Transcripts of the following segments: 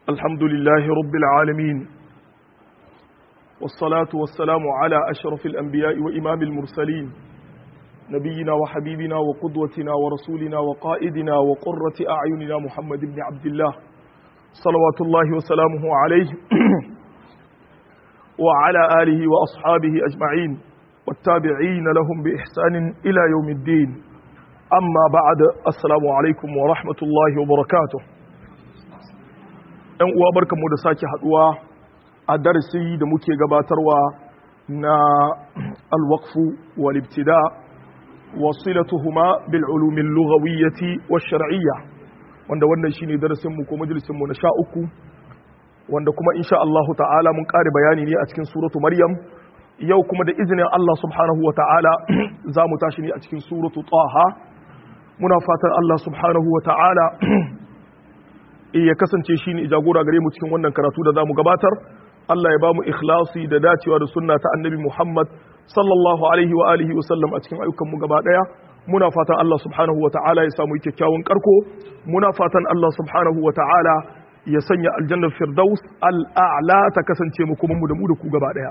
الحمد لله رب العالمين والصلاة والسلام على أشرف الأنبياء وإمام المرسلين نبينا وحبيبنا وقدوتنا ورسولنا وقائدنا وقرة أعيننا محمد بن عبد الله صلوات الله وسلامه عليه وعلى آله وأصحابه أجمعين والتابعين لهم بإحسان إلى يوم الدين أما بعد السلام عليكم ورحمة الله وبركاته ‘yan uwa barkanmu da sake haduwa a darasi da muke gabatarwa na alwaqfu wal ibtida wasilatuhuma bil ulumin lughawiyyati wash shar'iyya wanda wannan shine darasin mu ko majalisin mu na sha uku wanda kuma insha Allah ta'ala mun kare bayani ne a cikin suratu maryam yau kuma da izinin Allah subhanahu wa ta'ala za mu tashi ne a cikin suratu taha muna fatan Allah subhanahu wa ta'ala ya kasance shi ne jagora gare mu cikin wannan karatu da za mu gabatar Allah ya ba mu ikhlasi da dacewa da sunna ta annabi Muhammad sallallahu alaihi wa alihi wa sallam a cikin ayyukan mu gaba daya muna fatan Allah subhanahu wa ta'ala ya samu kyakkyawan karko muna fatan Allah subhanahu wa ta'ala ya sanya aljannar firdaus al'a'la ta kasance mu kuma mu da mu da ku gaba daya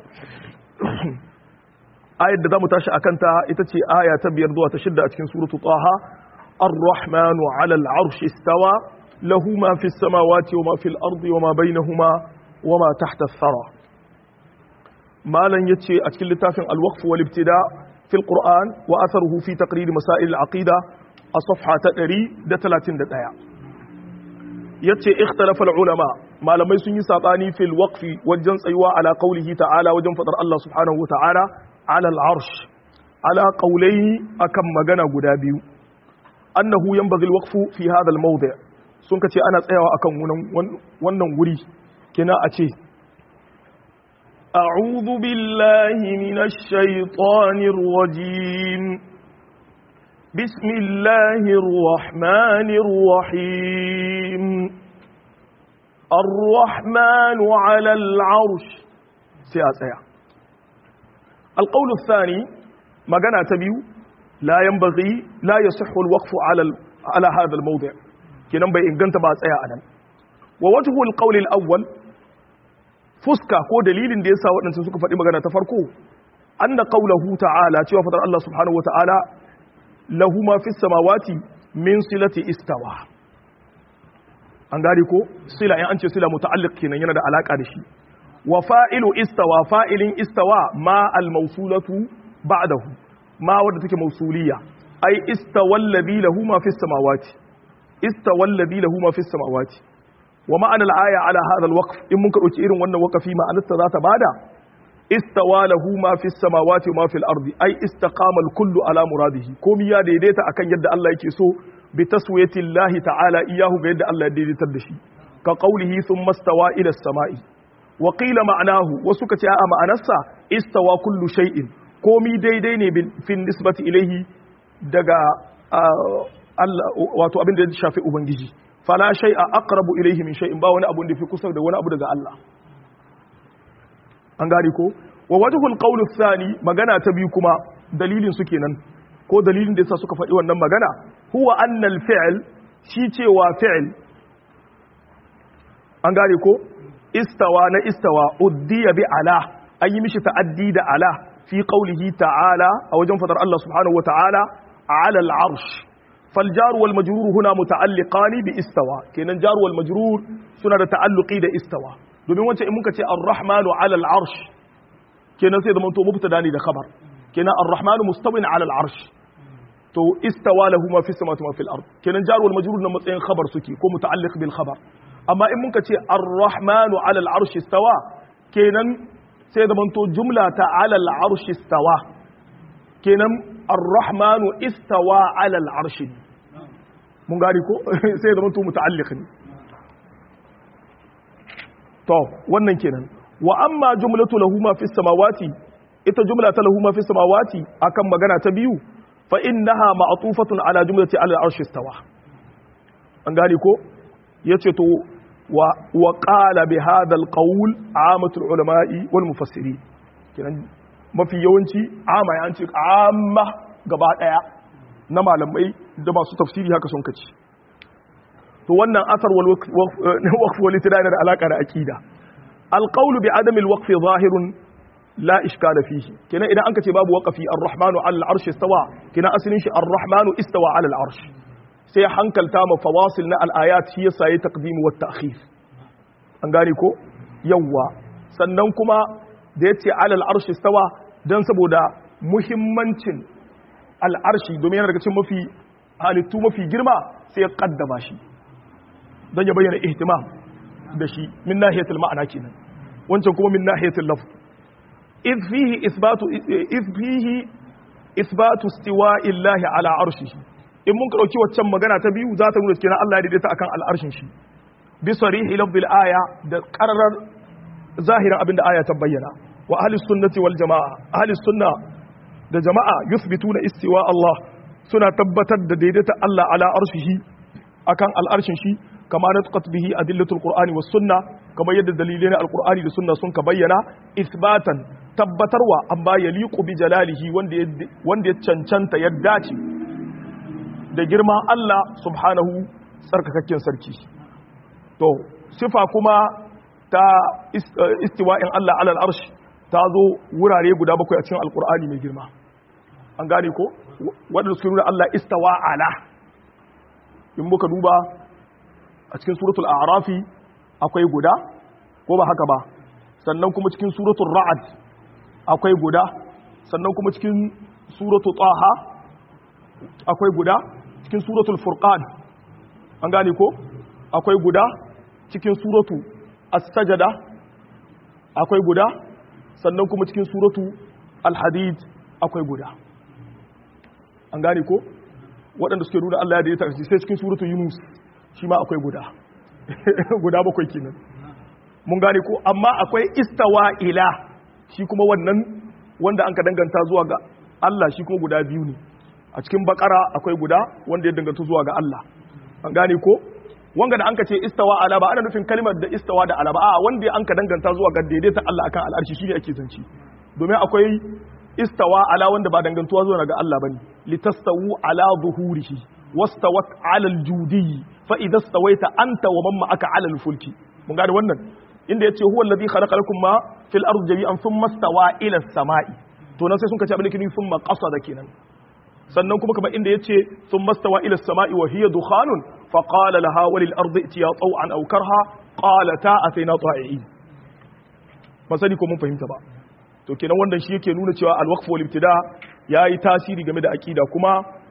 ayar da zamu tashi akan ta ita ce aya ta biyar zuwa ta shidda a cikin suratu taha ar-rahmanu 'ala al-'arshi istawa lahu ma fi as-samawati wa ma fi al-ardi wa ma bainahuma wa ma tahta ath-thara malan yace a cikin littafin al-waqf wal ibtida fi al-qur'an wa atharuhu fi taqrir masail al-aqida a safha ta 131 yace ikhtalafa ulama malamai sun yi sabani fil waqfi wajen tsayuwa ala qaulihi ta'ala wajen fadar Allah subhanahu wa ta'ala ala al-arsh ala qawlayhi akan magana guda biyu annahu yanbaghi al-waqfu fi hadha al-mawdi' sun kace ana tsayawa akan wannan wuri kina a ce أعوذ بالله من الشيطان الرجيم بسم الله الرحمن الرحيم الرحمن على العرش سياسة القول الثاني ما قنا تبيو لا ينبغي لا يصح الوقف على على هذا الموضع كنا بي إن كنت بعد أدم ووجه القول الأول فسكا كو دليل دي يسا waɗansu suka faɗi magana ta farko anna qawluhu ta'ala cewa fadar Allah subhanahu wa ta'ala lahu ma fi samawati min silati istawa an gari ko sila in an ce sila muta'alliq kenan yana da alaka da shi wa fa'ilu istawa fa'ilin istawa ma al mawsulatu ba'dahu ma wadda take mawsuliya ai istawa alladhi lahu ma fi samawati istawa alladhi lahu ma fi samawati wa ma'ana al aya ala hadha al waqf in mun ka dauki irin wannan waqafi ma'anarsa za ta bada istawa lahu ma fi samawati wa ma fil ardi ai istaqama al kullu ala muradihi komai ya daidaita akan yadda Allah yake so bi taswiyati Allah ta'ala iyahu ga yadda Allah ya daidaitar da shi ka qawlihi thumma stawa ila as-sama'i wa qila ma'nahu wasu ka ce a ma'anarsa istawa kullu shay'in komai daidai ne fi nisbati ilaihi daga Allah wato abin da ya shafi ubangiji fala shay'a aqrabu ilaihi min shay'in ba wani abu da fi kusa da wani abu daga Allah an gane ko wa wajhul qawl thani magana ta biyu kuma dalilin su kenan ko dalilin da yasa suka faɗi wannan magana huwa anna al-fi'l shi cewa fi'l an gane ko istawa na istawa uddiya bi ala an yi mishi ta'addi da ala fi qawlihi ta'ala a wajen fadar Allah subhanahu wa ta'ala ala al-arsh fal jar wal majrur huna muta'alliqani bi istawa kenan jar wal majrur suna da ta'alluqi da istawa domin wancan in muka ce ar-rahmanu ala al-arsh kenan sai zaman to mubtada ne da khabar kenan ar-rahmanu mustawin ala al-arsh to istawa lahu ma fi samawati wa fil ard kenan jar wal majrur na matsayin khabar suke ko muta'alliq bil khabar amma in muka ce ar-rahmanu ala al-arsh istawa kenan sai zaman to jumla ta ala al-arsh istawa kenan ar-rahmanu istawa ala al-arsh mun gari ko sai zaman to muta'alliq ne to wannan kenan wa amma jumlatu lahu ma fi samawati ita jumla ta lahu ma fi samawati akan magana ta biyu fa innaha ma'tufatun ala jumlati ala al-arsh istawa an gane ko yace to wa wa qala bi hadha al-qawl amatu al-ulama'i wal mufassirin kenan mafi yawanci ama ya ce amma gaba daya na malamai da masu tafsiri haka sun kaci to wannan asar wal waqf wal ibtida yana da alaka da aqida al qawlu bi adam al waqf zahirun la ishkala fihi kenan idan anka ce babu waqfi ar-rahmanu ala al-arshi istawa kenan asalin shi ar-rahmanu istawa ala al-arsh sai hankalta ma fawasil na al-ayat shi yasa yayi taqdim wa ta'khir an gane ko yawa sannan kuma da yace ala al-arshi istawa dan saboda muhimmancin al-arshi domin yana daga cikin mafi halittu mafi girma sai ya kaddama shi dan ya bayyana ihtimam da shi min nahiyatul ma'ana kenan wancan kuma min nahiyatul lafz إذ فيه إثبات إذ فيه إثبات استواء الله على عرشه in mun ɗauki waccan magana ta biyu za ta nuna cikin Allah ya daidaita akan al'arshin shi bi sarihi lafzil aya da qararar zahirin abin da aya ta bayyana wa ahli sunnati wal jamaa ahli sunna da jama'a yuthbituna istiwa Allah suna tabbatar da daidaita Allah ala arshihi akan al'arshin shi kama natqat bihi adillatul qur'ani was sunna kamar yadda dalilai na alqur'ani da sunna sun ka bayyana isbatan tabbatarwa amma ya liƙu bi jalalihi wanda ya cancanta ya dace da girman Allah subhanahu tsarkakakken sarki to sifa kuma ta istiwa'in Allah alal arshi ta zo wurare guda bakwai a cikin alkur'ani mai girma an gane ko wadanda suke nuna Allah istawa ala in muka duba a cikin suratul a'rafi akwai guda ko ba haka ba sannan kuma cikin suratul ra'ad akwai guda sannan kuma cikin suratu taha akwai guda cikin suratul furqan an gane ko akwai guda cikin suratu as-sajada akwai guda sannan kuma cikin suratu al-hadid akwai guda an gane ko waɗanda suke nuna Allah ya daidaita shi sai cikin suratu yunus shi ma akwai guda guda bakwai kenan mun gane ko amma akwai istawa ila shi kuma wannan wanda an ka danganta zuwa ga Allah shi kuma guda biyu ne a cikin bakara akwai guda wanda ya danganta zuwa ga Allah an gane ko wanga da an ka ce istawa ala ba ana nufin kalmar da istawa da ala ba a wanda an ka danganta zuwa ga daidaita Allah akan al'arshi shine ake zanci domin akwai istawa ala wanda ba dangantuwa zuwa ga Allah bane litastawu ala zuhurihi wastawat ala aljudi fa idza stawaita anta wa man ma'aka ala alfulki mun gane wannan inda yace huwa alladhi khalaqa lakum ma fil ardi jami'an thumma stawa ila as-sama'i to nan sai sun kace abin da kini thumma qasada kenan sannan kuma kamar inda yace thumma stawa ila as-sama'i wa hiya dukhanun fa qala laha wa lil ardi itiya taw'an aw karha qalata ataina ta'i'in ba sani ko mun fahimta ba to kenan wannan shi yake nuna cewa al-waqf wal ibtida yayi tasiri game da aqida kuma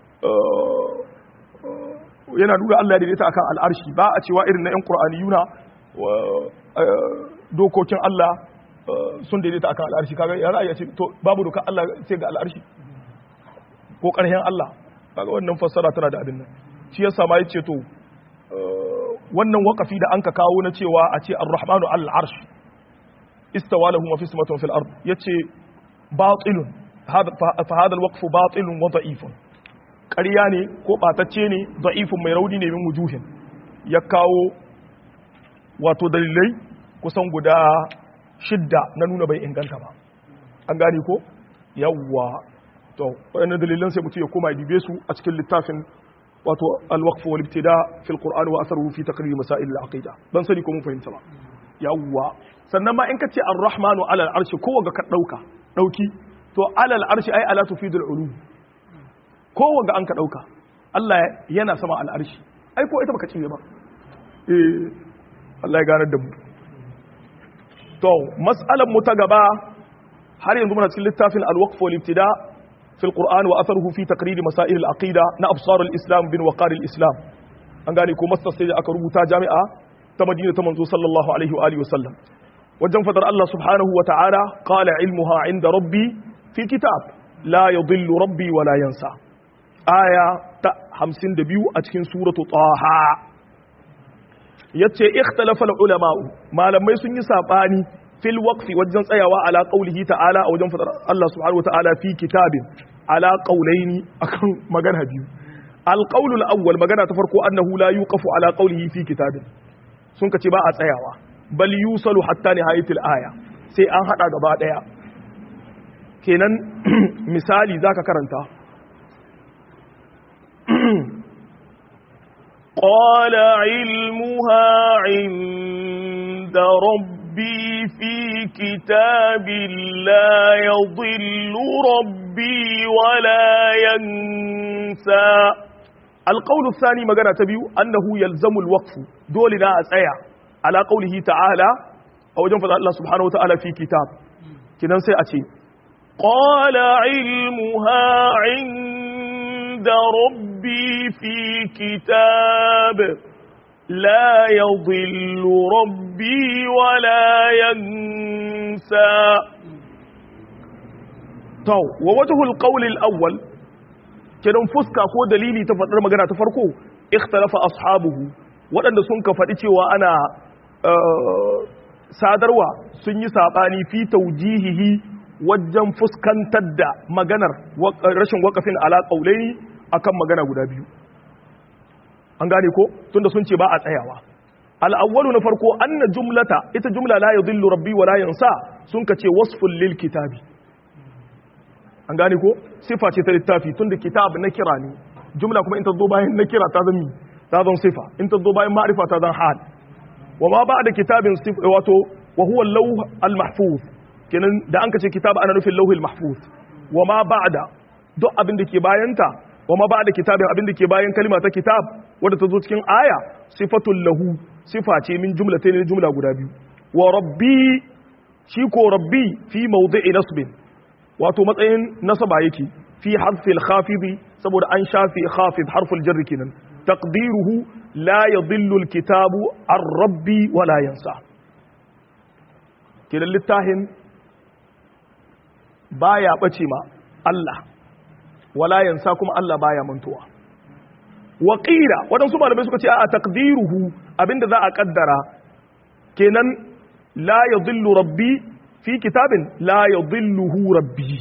yana nuna Allah ya daidaita akan al'arshi ba a cewa irin na 'yan ƙur'aniyuna dokokin Allah sun daidaita akan al'arshi kaga ya ra'ayi ce to babu doka Allah sai ga al'arshi ko ƙarshen Allah kaga wannan fassara tana da abin nan shi yasa ma yace to wannan waqafi da anka kawo na cewa a ce ar-rahmanu al-arsh istawa lahu ma fi samawati fil ard yace batilun hada fa hada al-waqf batilun wa da'ifun ƙarya ne ko ɓatacce ne da'ifin mai rauni ne min wujuhin ya kawo wato dalilai kusan guda shidda na nuna bai inganta ba an gane ko yawwa to waɗannan dalilan sai mutum ya koma ya dube su a cikin littafin wato alwaqf wal ibtida fil qur'an wa atharuhu fi taqrir masail al aqida dan sani ko mun fahimta ba yawwa sannan ma in ka ce ar-rahmanu ala al-arshi ko ga ka dauka dauki to ala al-arshi ai ala tufidul ulum kowanne an ka ɗauka Allah yana sama al'arshi ai ko ita baka cinye ba eh Allah ya ganar da mu to mas'alan mu ta gaba har yanzu muna cikin littafin al-waqf wal ibtida fi al-Qur'an wa atharuhu fi taqrir masail al-aqida na absar al-islam bin waqar al-islam an gane ko mastar sai aka rubuta jami'a ta Madina ta manzo sallallahu alaihi wa alihi wa sallam wajen fadar Allah subhanahu wa ta'ala qala ilmuha inda rabbi fi kitab la yadhillu rabbi wa la yansa aya ta hamsin da biyu a cikin suratu taha ya ce ikhtalafa ulama'u malamai sun yi saɓani fil waqfi wajen tsayawa ala qaulihi ta'ala a wajen fadar Allah subhanahu wa ta'ala fi kitabin ala qaulaini akan magana biyu al qaulul awwal magana ta farko annahu la yuqafu ala qaulihi fi kitabin sun kace ba a tsayawa bal yusalu hatta nihayatil aya sai an hada gaba daya kenan misali zaka karanta قال علمها عند ربي في كتاب لا يضل ربي ولا ينسى القول الثاني مغانا تبيو أنه يلزم الوقف دولنا أسأيا على قوله تعالى أو جنفذ الله سبحانه وتعالى في كتاب كنا سيأتي قال علمها عند ربي في كتاب لا يضل ربي ولا ينسى تو ووجه القول الأول kenan fuska ko dalili ta faɗar magana ta farko ikhtalafa ashabuhu waɗanda sun ka faɗi cewa ana sadarwa sun yi saɓani fi taujihihi wajen fuskantar da maganar rashin wakafin ala ƙaulaini akan magana guda biyu an gane ko tunda sun ce ba a tsayawa al'awwalu na farko anna jumlata ita jumla la yadhillu rabbi wa la yansa sun ka ce wasful lil kitabi an gane ko sifa ce ta littafi tunda kitab na kira ne jumla kuma in ta zo bayan na kira ta zama ta zan sifa in ta zo bayan ma'rifa ta zan hal wa ma ba'da kitabin wato wa huwa al-lawh al-mahfuz kenan da an kace kitab ana nufin lawhil mahfuz wa ma ba'da duk abin da ke bayanta wa ma ba'da kitabin abin da ke bayan kalma ta kitab wanda ta zo cikin aya sifatul lahu sifa ce min jumlatayn ne jumla guda biyu wa rabbi shi ko rabbi fi mawdi'i nasbin wato matsayin nasaba yake fi harfil khafidi saboda an shafi khafid harful jarri kenan taqdiruhu la yadhillu alkitabu ar-rabbi wa la yansa kenan littahin baya bace ma Allah wala yansa kuma Allah baya mantuwa wa qila wadansu malamai suka ce a taqdiruhu abinda za a kaddara kenan la yadhillu rabbi fi kitabin la yadhilluhu rabbi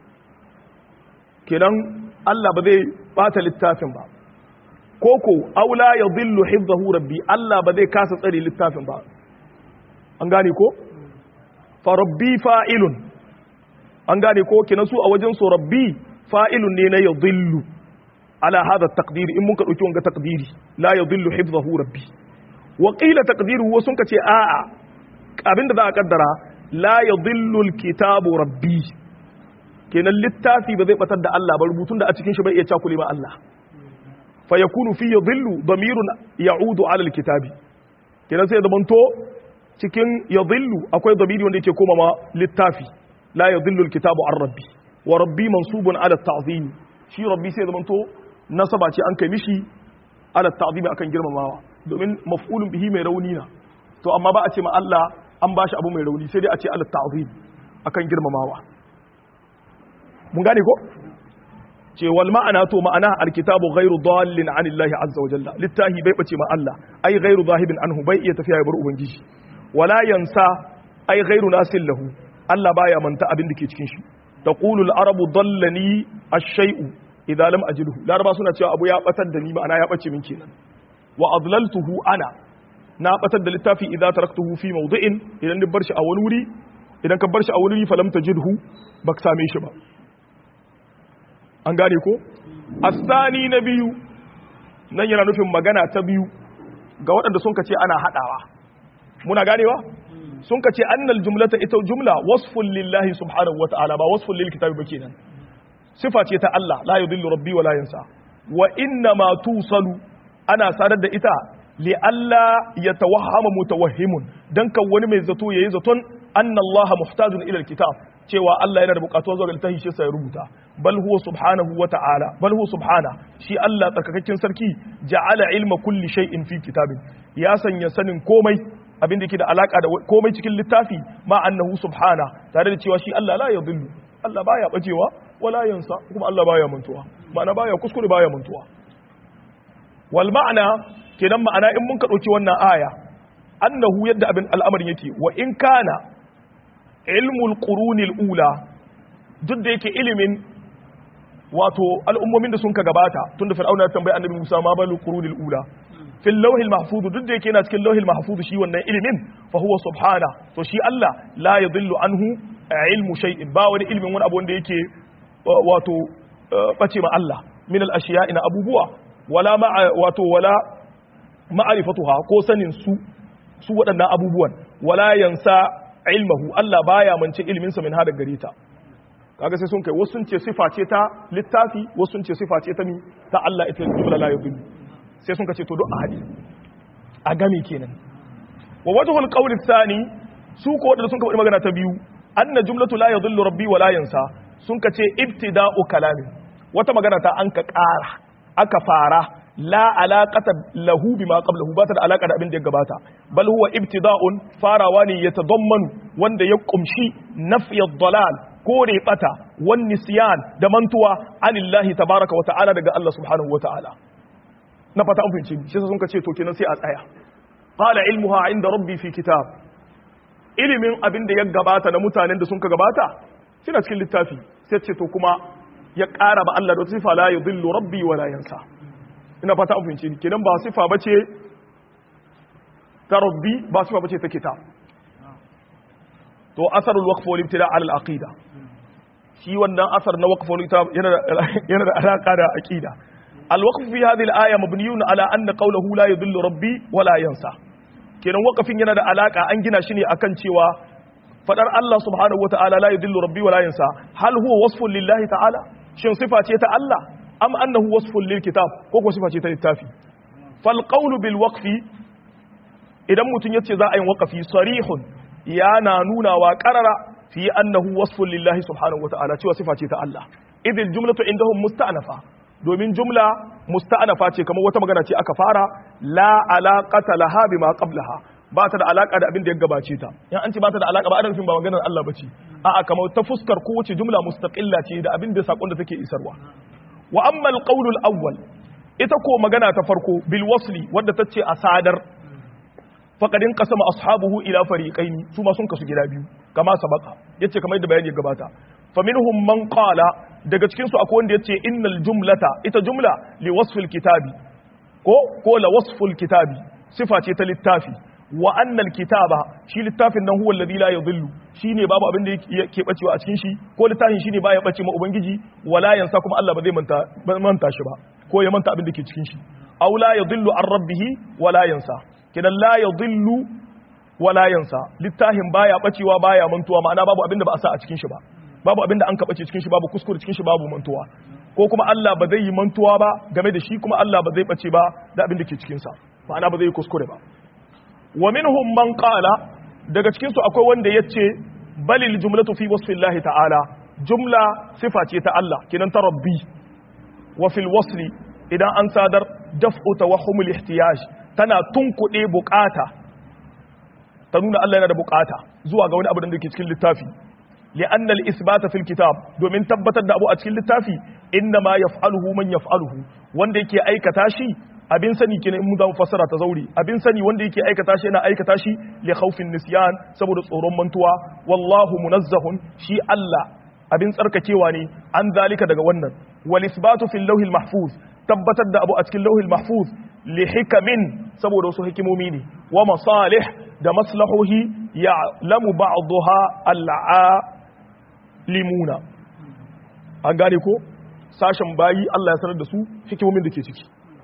kenan Allah ba zai bata littafin ba koko aw la yadhillu hifzahu rabbi Allah ba zai kasa tsare littafin ba an gane ko fa rabbi fa'ilun an gane ko kenan su a wajen su rabbi fa'ilun ne na yadhillu ala hada taqdiri in mun ka dauki wanga taqdiri la yadhillu hifzahu rabbi wa qila taqdiruhu sun ka ce a'a abinda za a kaddara la yadhillu alkitabu rabbi kenan littafi ba zai batar da Allah ba rubutun da a cikin shi bai iya cakule ma Allah fa yakunu fi yadhillu damirun ya'udu ala alkitabi kenan sai da manto cikin yadhillu akwai damiri wanda yake koma ma littafi la yadhillu alkitabu an rabbi wa rabbi mansubun ala ta'zim shi rabbi sai da manto nasaba ce an kai mishi ala ta'zim akan girmamawa domin maf'ulun bihi mai rauni na to amma ba a ce ma Allah an bashi abu mai rauni sai dai a ce ala ta'zim akan girmamawa mun gane ko ce wal ma'ana to ma'ana alkitabu ghairu dallin anillahi azza wa jalla littahi bai bace ma Allah ai ghairu zahibin anhu bai iya tafiya ya bar ubangiji wala yansa ai ghairu nasil lahu Allah baya manta abin da ke cikin shi taqulu al-arabu dallani ash-shay'u idza lam ajidhu laraba suna cewa abu ya batar da ni ma'ana ya bace min kenan wa adlaltuhu ana na batar da littafi idza taraktuhu fi mawdi'in idan ni bar shi a wani wuri idan ka bar shi a wani wuri falam tajidhu baka same shi ba an gane ko asani na biyu nan yana nufin magana ta biyu ga waɗanda sun kace ana haɗawa muna ganewa sun kace annal jumlata ita jumla wasfun lillahi subhanahu wata'ala ba wasfun lil kitabi ba kenan sifa ce ta Allah la yudillu rabbi wa la yansa wa inna ma tusalu ana sadar da ita li alla yatawahhama mutawahhimun dan kan wani mai zato yayi zaton anna Allah muhtajun ila alkitab cewa Allah yana da bukatuwa zuwa ga littafi shi sai rubuta bal huwa subhanahu wa ta'ala bal huwa subhana shi Allah tsarkakakken sarki ja'ala ilma kulli shay'in fi kitabin ya sanya sanin komai abin da yake da alaka da komai cikin littafi ma annahu subhana tare da cewa shi Allah la yadhillu Allah baya bacewa wala yansa kuma Allah baya mantuwa ma'ana baya kuskure baya mantuwa wal ma'ana kenan ma'ana in mun ka dauki wannan aya annahu yadda abin al'amarin yake wa in kana ilmul qurunil ula duk da yake ilimin wato al'ummomin da sun ka gabata tunda fir'auna ya tambayi annabi Musa ma balu qurunil ula fil lawhil mahfuz duk da yake yana cikin lawhil mahfuz shi wannan ilimin fa huwa subhana to shi Allah la yadhillu anhu ilmu shay'in ba wani ilimin wani abu wanda yake wato bace ma Allah min al ashiya ina abubuwa wala ma wato wala ma'arifatuha ko sanin su su waɗannan abubuwan wala yansa ilmahu Allah baya mance ilimin sa min hada gare ta kaga sai sun kai wasu sun ce sifa ce ta littafi wasu sun ce sifa ce ta mi ta Allah ita jumla la yudillu sai sun kace to duk a hadi a gami kenan wa wajhul qawl thani su ko wadanda sun ka magana ta biyu anna jumlatu la yudillu rabbi wa la yansa sun kace ibtida'u kalami wata magana ta an ka ƙara aka fara la alaqata lahu bima qablahu ba ta da alaka da abin da ya gabata bal huwa ibtida'un farawa ne ya tadammanu wanda ya kumshi nafy ad-dalal kore bata wan nisyan da mantuwa anillahi tabaraka wa ta'ala daga Allah subhanahu wa ta'ala na fata an fahimci shi sun ce to kenan sai a tsaya qala ilmuha inda rabbi fi kitab ilimin abin da ya gabata na mutanen da sun ka gabata suna cikin littafi sai ce to kuma ya ƙara ba Allah da wata sifa la yudillu rabbi wa la yansa ina fata an fahimci kenan ba sifa bace ta rabbi ba sifa bace ta kitab to asarul waqf wal ibtida ala al aqida shi wannan asar na waqf wal yana yana da alaka da aqida al waqf fi hadhihi al aya mabniyun ala anna qawluhu la yudillu rabbi wa la yansa kenan waqafin yana da alaka an gina shi ne akan cewa fadar Allah subhanahu wataala la yudillu rabbi wa la yansa hal huwa wasfun lillahi ta'ala shin sifa ce ta Allah am annahu wasfun lil kitab ko ko sifa ce ta littafi fal qawlu bil waqfi idan mutun yace za a yi waqafi sarihun yana nuna wa qarara fi annahu wasfun lillahi subhanahu wataala cewa sifa ce ta Allah idil jumlatu indahum musta'nafa domin jumla musta'nafa ce kamar wata magana ce aka fara la alaqata laha bima qablaha ba ta da alaka da abin da ya gabace ta in an ce ba ta da alaka ba ana nufin ba maganar Allah bace a'a kamar ta fuskar kowace jumla mustaqilla ce da abin da sakon da take isarwa wa amma al awwal ita ko magana ta farko bil wasli wadda ta ce a sadar faqadin qasama ashabuhu ila fariqain su ma sun kasu gida biyu kama sabaka yace kamar yadda bayani ya gabata faminhum man qala daga cikin su akwai wanda yace innal jumlata ita jumla li wasfil kitabi ko ko la wasful kitabi sifa ce ta littafi wa annal kitaba shi littafin nan huwa alladhi la yadhillu shine babu abin da yake bacewa a cikin shi ko littafin shine baya bace ma ubangiji wala yansa kuma Allah ba zai manta manta shi ba ko ya manta abin da ke cikin shi aw la yadhillu an rabbih wala yansa kidan la yadhillu wala yansa littafin baya bacewa baya mantuwa ma'ana babu abin da ba a sa a cikin shi ba babu abin da an kabace cikin shi babu kuskure cikin shi babu mantuwa ko kuma Allah ba zai yi mantuwa ba game da shi kuma Allah ba zai bace ba da abin da ke cikin sa ma'ana ba zai yi kuskure ba wa minhum man qala daga cikin su akwai wanda yace balil jumlatu fi wasfillahi ta'ala jumla sifa ce ta Allah kinan ta rabbi wa fil wasli idan an sadar daf'u tawahhumul ihtiyaj tana tunkuɗe bukata ta nuna Allah yana da bukata zuwa ga wani abu da ke cikin littafi li'anna al-isbata fil kitab domin tabbatar da abu a cikin littafi inna ma yaf'aluhu man yaf'aluhu wanda yake aikata shi abin sani kenan in mu zamu fassara ta zauri abin sani wanda yake aikata shi yana aikata shi li khawfin nisyan saboda tsoron mantuwa wallahu munazzahun shi Allah abin tsarkakewa ne an zalika daga wannan wal isbatu fil lawhil mahfuz tabbatar da abu a cikin lawhil mahfuz li hikamin saboda wasu hikimomi ne wa masalih da maslahohi ya'lamu ba'daha al'alimuna an gane ko sashen bayi Allah ya sanar da su hikimomin da ke ciki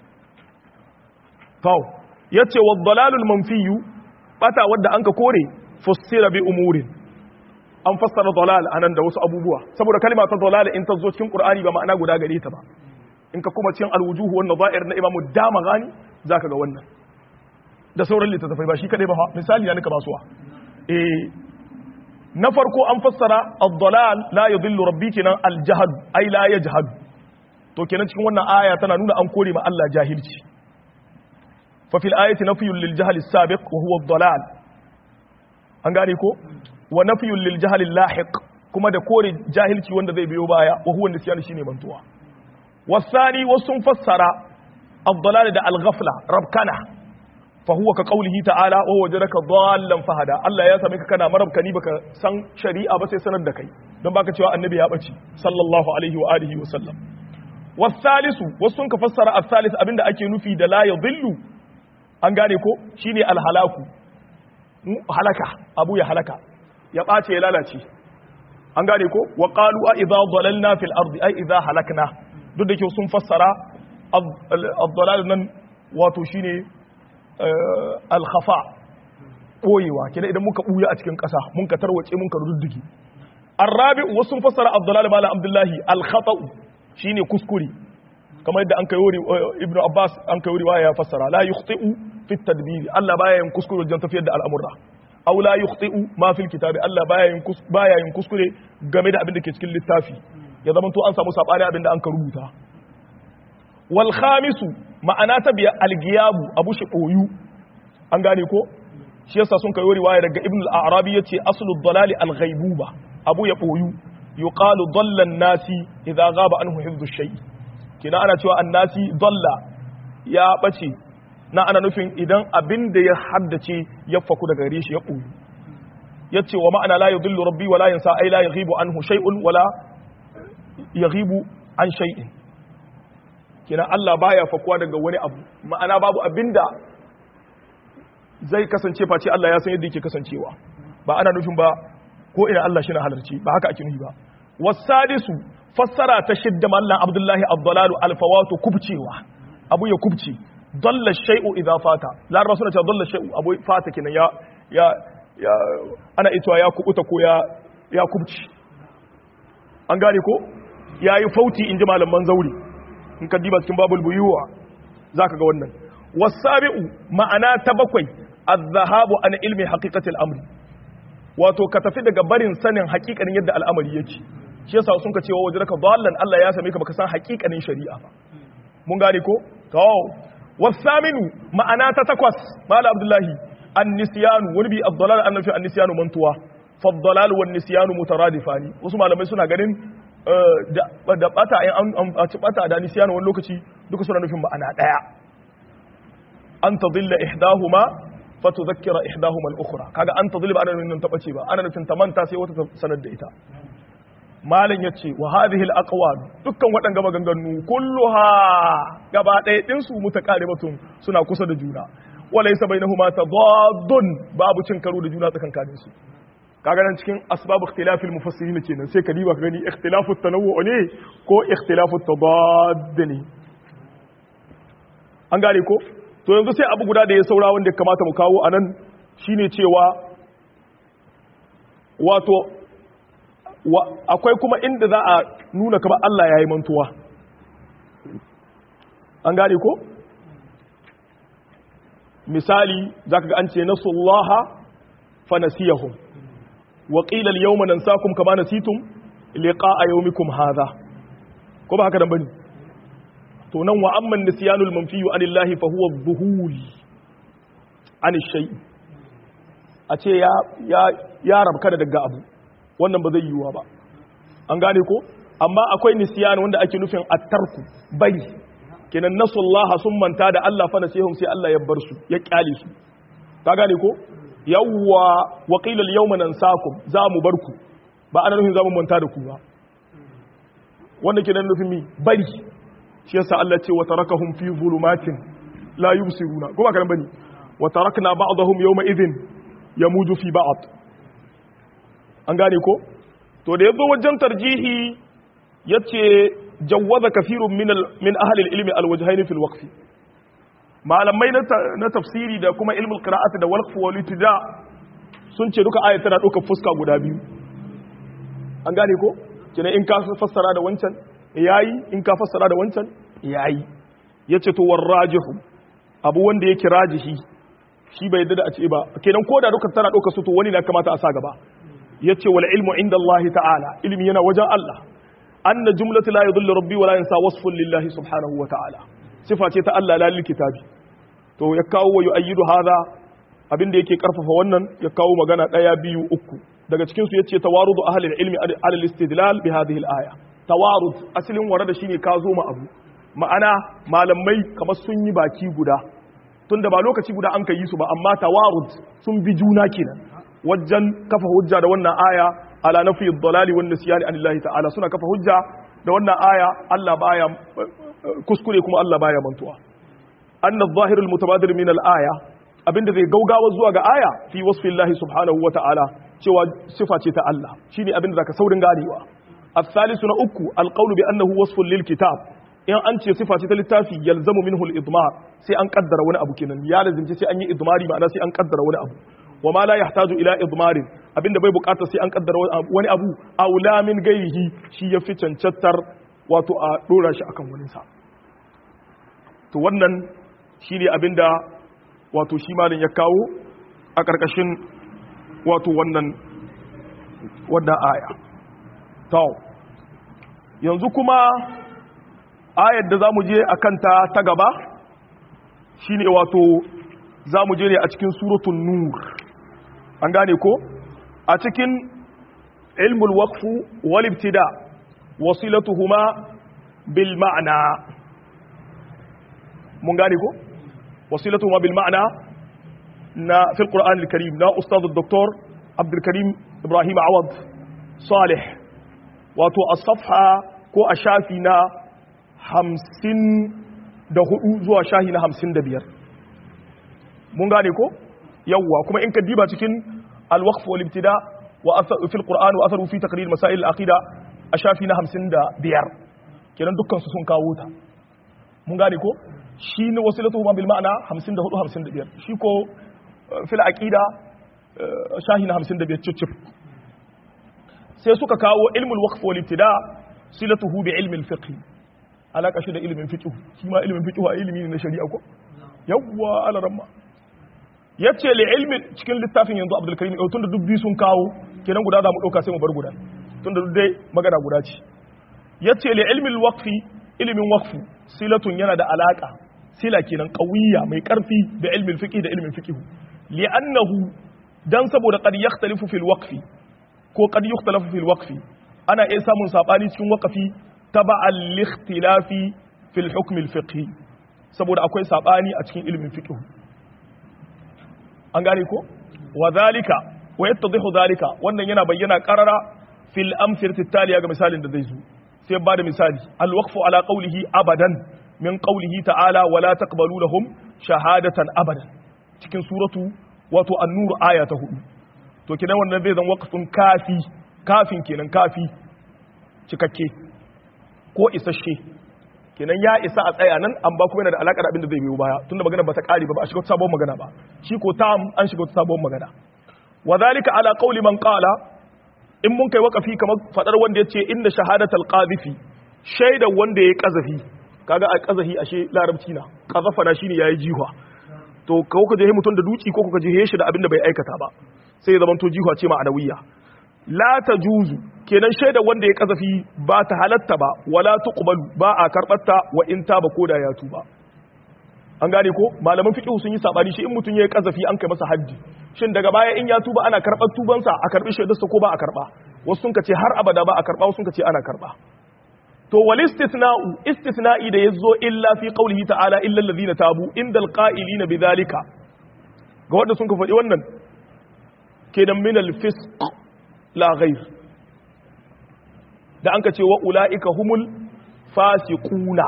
kawo ya ce wa dalalul manfiyu bata wadda an ka kore fussira bi umurin an fassara dalal anan da wasu abubuwa saboda kalma ta dalal in ta zo cikin qur'ani ba ma'ana guda gare ta ba in ka kuma cikin alwujuhu wan nazair na imamu dama gani zaka ga wannan da sauran littattafai ba shi kadai ba misali ya nika basuwa eh na farko an fassara ad-dalal la yudillu rabbi kenan al-jahl ai la yajhad to kenan cikin wannan aya tana nuna an kore ma Allah jahilci fa fil ayati nafyun lil jahl as-sabiq wa huwa ad-dalal an gane ko wa nafyun lil jahl al-lahiq kuma da kore jahilci wanda zai biyo baya wa huwa nisyan shine mantuwa wasani wasun fassara ad-dalal da al-ghafla rabkana فهو كقوله تعالى وهو وجدك ضالا فهدا الله ya same ka kana marabkani baka san shari'a ba sai sanar da kai don baka cewa annabi ya bace sallallahu alaihi wa alihi wa sallam wasalisu wasu ka fassara as-salis abinda ake nufi da la yadhillu an gane ko shine al-halaku halaka abu ya halaka ya bace ya lalace an gane ko wa qalu a idza dhalalna fil ardi ay idza halakna duk da ke sun fassara ad-dhalal nan wato shine al-khafa boyewa kina idan muka buya a cikin ƙasa mun ka tarwace mun ka rududdugi arabi wasu fassara abdullahi mala abdullahi al-khata'u shine kuskure kamar yadda an kai ibnu abbas an kai riwaya ya fassara la yukhti'u fi tadbir Allah baya yin kuskure wajen tafiyar da al'amura aw la yukhti'u ma fil kitabi Allah baya yin baya yin kuskure game da abin da ke cikin littafi ya zama to an samu sabani abin da an ka rubuta wal khamisu ma'ana ta biya al-giyabu abu shi boyu an gane ko shi yasa sun kai riwaya daga ibn al-arabi yace aslu ad-dalali al-ghaibuba abu ya boyu yuqalu dalla an-nasi idza ghaba anhu hifdhu shay kina ana cewa an-nasi dalla ya bace na ana nufin idan abin da ya haddace ya faku daga gare shi ya boyu yace wa ma'ana la yudillu rabbi wa la yansa ay la yaghibu anhu shay'un wala yaghibu an shay'in kina Allah baya fakuwa daga wani abu ma'ana babu abinda zai kasance face Allah ya san yadda yake kasancewa ba ana nufin ba ko ina Allah shi na halarci ba haka ake nufi ba wasadisu fassara ta shidda mallan Abdullahi Abdullalu alfawatu kubcewa abu ya kubce dalla shay'u idza fata laraba suna cewa dalla shay'u abu fata kenan ya ya ya ana itowa ya kubuta ko ya ya kubce an gane ko yayi fauti inji malaman zauri in ka diba cikin babul buyuwa zaka ga wannan wasabi'u ma'ana ta bakwai az-zahabu an ilmi haqiqati al-amri wato ka tafi daga barin sanin haƙiƙanin yadda al'amari yake shi yasa sun ka cewa wajraka dallan Allah ya same ka baka san haƙiƙanin shari'a ba mun gane ko to wasaminu ma'ana ta takwas mala abdullahi an-nisyanu wani bi ad-dalal an fi an-nisyanu mantuwa fa ad-dalal wan nisyanu mutaradifani wasu malamai suna ganin da bata an ci bata da nisyanu wani lokaci duka suna nufin ma'ana daya an tadilla ihdahuma fatudhakkira ihdahuma al-ukhra kaga an tadilla ba ana nufin ta bace ba ana nufin ta manta sai wata sanar da ita malam yace wa hadhihi al-aqwal dukkan waɗanga maganganu kulluha gaba ɗaya din su mutaqaribatun suna kusa da juna walaysa bainahuma tadaddun babu cin karo da juna tsakankanin su kaga nan cikin asbab ikhtilafil mufassirin kenan sai ka diba ka gani ikhtilafu tanawwu ne ko ikhtilafu tadadd ne an gane ko to yanzu sai abu guda da ya saura wanda ya kamata mu kawo anan shine cewa wato akwai kuma inda za a nuna kamar Allah ya yi mantuwa an gane ko misali zaka ga an ce nasullaha fa nasiyahum wa qila al-yawma nansakum kama nasitum liqa'a yawmikum hadha ko ba haka dan bane to nan wa amman nisyanul manfiyu anillahi fa huwa adh-dhuhul an shay a ce ya ya ya rabka daga abu wannan ba zai yiwuwa ba an gane ko amma akwai nisyan wanda ake nufin at-tarku bari kenan nasullaha sun manta da Allah fa nasihum sai Allah ya bar su ya kyale su ka gane ko yawwa wa qila al-yawma nansakum za mu bar ku ba ana nufin za mu manta da ku ba wanda ke nan nufin mi bari shi yasa Allah ce wa tarakahum fi zulumatin la yubsiruna ko ba kan bane wa tarakna ba'dahum yawma idhin yamuju fi ba'd an gane ko to da yazo wajen tarjihi yace jawwaza kafirun min min ahli al-ilmi al-wajhayn fi al-waqf malamai na tafsiri da kuma ilmul qira'ati da waqf wal itida sun ce duka ayat tana ɗaukar fuska guda biyu an gane ko kina in ka fassara da wancan yayi in ka fassara da wancan yayi yace to war rajihu abu wanda yake rajihi shi bai yadda da a ce ba kenan ko da duka tana ɗaukar su to wani na kamata a sa gaba yace wal ilmu inda Allah ta'ala ilmi yana wajen Allah anna jumlatu la yudillu rabbi wa la yansa wasfun lillahi subhanahu wa ta'ala sifa ce ta Allah la kitabi to ya kawo wa yu'ayyidu hadha abin da yake karfafa wannan ya kawo magana daya biyu uku daga cikin su yace tawarudu ahli ilmi ala al-istidlal bi hadhihi al-aya tawarud asalin warada shine ka zo ma abu ma'ana malamai kamar sun yi baki guda tunda ba lokaci guda an kai su ba amma tawarud sun bi juna kenan wajen kafa hujja da wannan aya ala nafi ad-dalali wan nisyan anillahi ta'ala suna kafa hujja da wannan aya Allah baya kuskure kuma Allah baya mantuwa anna adh-dhahir al-mutabadir min al-aya abinda zai gaugawa zuwa ga aya fi wasfi Allah subhanahu wa ta'ala cewa sifa ce ta Allah shine abinda zaka saurin ganewa الثالث na uku alqawlu bi annahu wasfun lil kitab in an ce sifa ce ta littafi yalzamu minhu al-idmar sai an kaddara wani abu kenan ya lazimci sai an yi idmari ma'ana sai an kaddara wani abu wa ma la yahtaju ila idmarin abinda bai bukata sai an kaddara wani abu aula min gairihi shi yafi cancantar wato a dora shi akan wani sa to wannan shine abinda wato shi malin ya kawo a karkashin wato wannan wannan aya to yanzu kuma ayar da zamu je akan ta ta gaba shine wato zamu je ne a cikin suratul nur an gane ko a cikin ilmul waqfu wal ibtida wasilatuhuma bil ma'na mun gane ko wasilatuhuma bil ma'na na fil qur'an al karim na ustad dr abdul karim ibrahim awad salih wato as-safha ko a shafi na 54 zuwa shahi na 55 mun gane ko yawwa kuma in ka diba cikin al-waqf wal ibtida wa athar fi al-qur'an wa atharu fi taqrir masail al-aqida a shafi na 55 kenan dukkan su sun kawo ta mun gane ko shi ne wasilatu ma bil ma'ana 54 55 shi ko fil aqida shahi na 55 cicif sai suka kawo ilmul waqf wal ibtida silatuhu bi ilmi al-fiqh alaka shi da ilmin fiqh shi ma ilmin fiqh a ilimi ne na shari'a ko yawwa alaramma ya ce li ilmin cikin littafin yanzu abdul karim tun da dubbi sun kawo kenan guda za mu ɗauka sai mu bar guda tun da dai magana guda ce ya ce li ilmin waqfi ilimin waqfu silatun yana da alaka sila kenan qawiyya mai karfi da ilmin fiqh da ilmin fiqh li annahu dan saboda qad yakhtalifu fil waqfi ko qad yakhtalifu fil waqfi ana iya samun sabani cikin waqfi taba'al li ikhtilafi fil hukm al fiqhi saboda akwai sabani a cikin ilimin fiqh an gane ko wa zalika wa yattadhihu zalika wannan yana bayyana qarara fil amthilati taliya ga misalin da zai zo sai ba da misali al waqfu ala qawlihi abadan min qawlihi ta'ala wa la taqbalu lahum shahadatan abadan cikin suratu wato an-nur aya ta 4 to kidan wannan zai zan waqfun kafi kafin kenan kafi cikakke ko isasshe kenan ya isa a tsaya nan an ba kuma yana da alaƙa da abin da zai biyo baya tunda magana ba ta ƙare ba ba a shiga sabon magana ba shi ko ta an shiga sabon magana wa zalika ala qawli man qala in mun kai waqafi kamar fadar wanda yace inda shahadatul qadhifi shaidar wanda yayi qazafi kaga a qazafi ashe larabci na qazafa na shine yayi jihwa to ko ka je mutun da duci ko ka je shi da abin da bai aikata ba sai ya zamanto jihwa ce ma'anawiyya la tajuzu kenan shaida wanda ya kazafi ba ta halatta ba wala tuqbalu ba a karbatta wa in taba koda ya tuba an gane ko malaman fiqh sun yi sabani shi in mutun ya kazafi an kai masa haddi shin daga baya in ya tuba ana karbar tubansa a karbi shaidarsa ko ba a karba wasu sun kace har abada ba a karba wasu sun kace ana karba to wal istithna'u istithna'i da yazo illa fi qawlihi ta'ala illa alladhina tabu indal qa'ilina bidhalika ga wanda sun ka faɗi wannan kenan min al fisq la ghair da an ka ce wa ula'ika humul fasiquna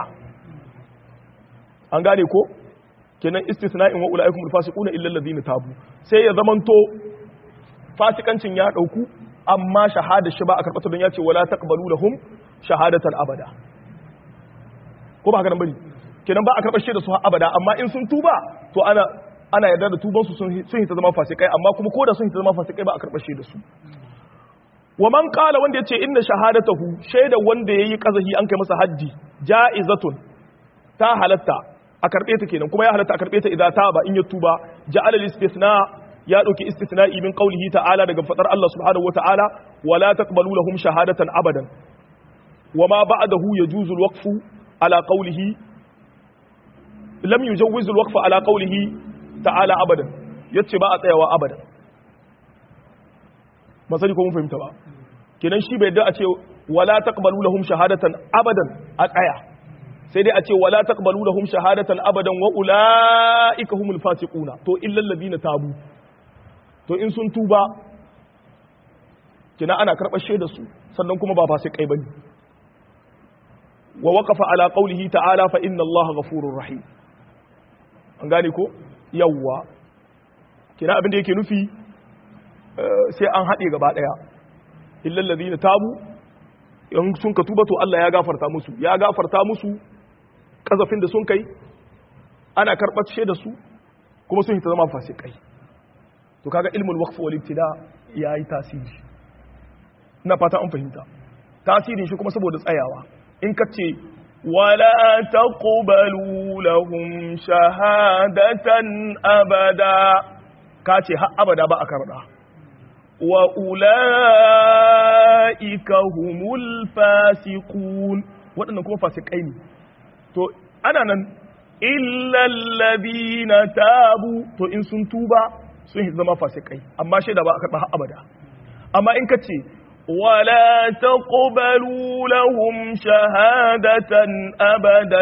an gane ko kenan istisna'in wa ula'ika humul fasiquna illa allazina tabu sai ya zamanto fasikancin ya dauku amma shahada shi ba a karbata don ya ce wala taqbalu lahum shahadatan abada ko ba haka nan bane kenan ba a karbar shi da su abada amma in sun tuba to ana ana yarda da tuban su sun hita zama fasikai amma kuma ko da sun hita zama fasikai ba a karbar shi da su wa man qala wanda yace inna shahadatahu shaida wanda yayi kazahi an kai masa haji jaizatun ta halatta a karbe ta kenan kuma ya halatta a karbe ta idan ta ba in ya tuba ja'ala al-istithna ya dauki istithna'i min qawlihi ta'ala daga fadar Allah subhanahu wa ta'ala wala taqbalu lahum shahadatan abadan wama ba'dahu yajuzu al-waqfu ala qawlihi lam yujawwiz al-waqfu ala qawlihi ta'ala abadan yace ba a tsayawa abadan masani ko mun fahimta ba kenan shi bai da a ce wala taqbalu lahum shahadatan abadan a tsaya sai dai a ce wala taqbalu lahum shahadatan abadan wa ulaika humul fasiquna to illal ladina tabu to in sun tuba kina ana karɓar shaidar su sannan kuma ba fasikai bane wa waqafa ala qawlihi ta'ala fa inna allaha ghafurur rahim an gane ko yawwa kina abin da yake nufi sai an haɗe gaba ɗaya illal ladina tabu in sun ka tuba to Allah ya gafarta musu ya gafarta musu kazafin da sun kai ana karɓar da su kuma sun hita zama fasikai to kaga ilmul waqf wal ibtida yayi tasiri ina fata an fahimta tasirin shi kuma saboda tsayawa in ka ce wala taqbalu lahum shahadatan abada ka ce har abada ba a karɓa wa ula'ika humul fasiqun waɗannan kuma fasikai ne to ana nan illallabina tabu to in sun tuba sun zama fasikai amma shaida ba a karɓa har abada amma in ka ce ولا تقبلوا لهم شهادة أبدا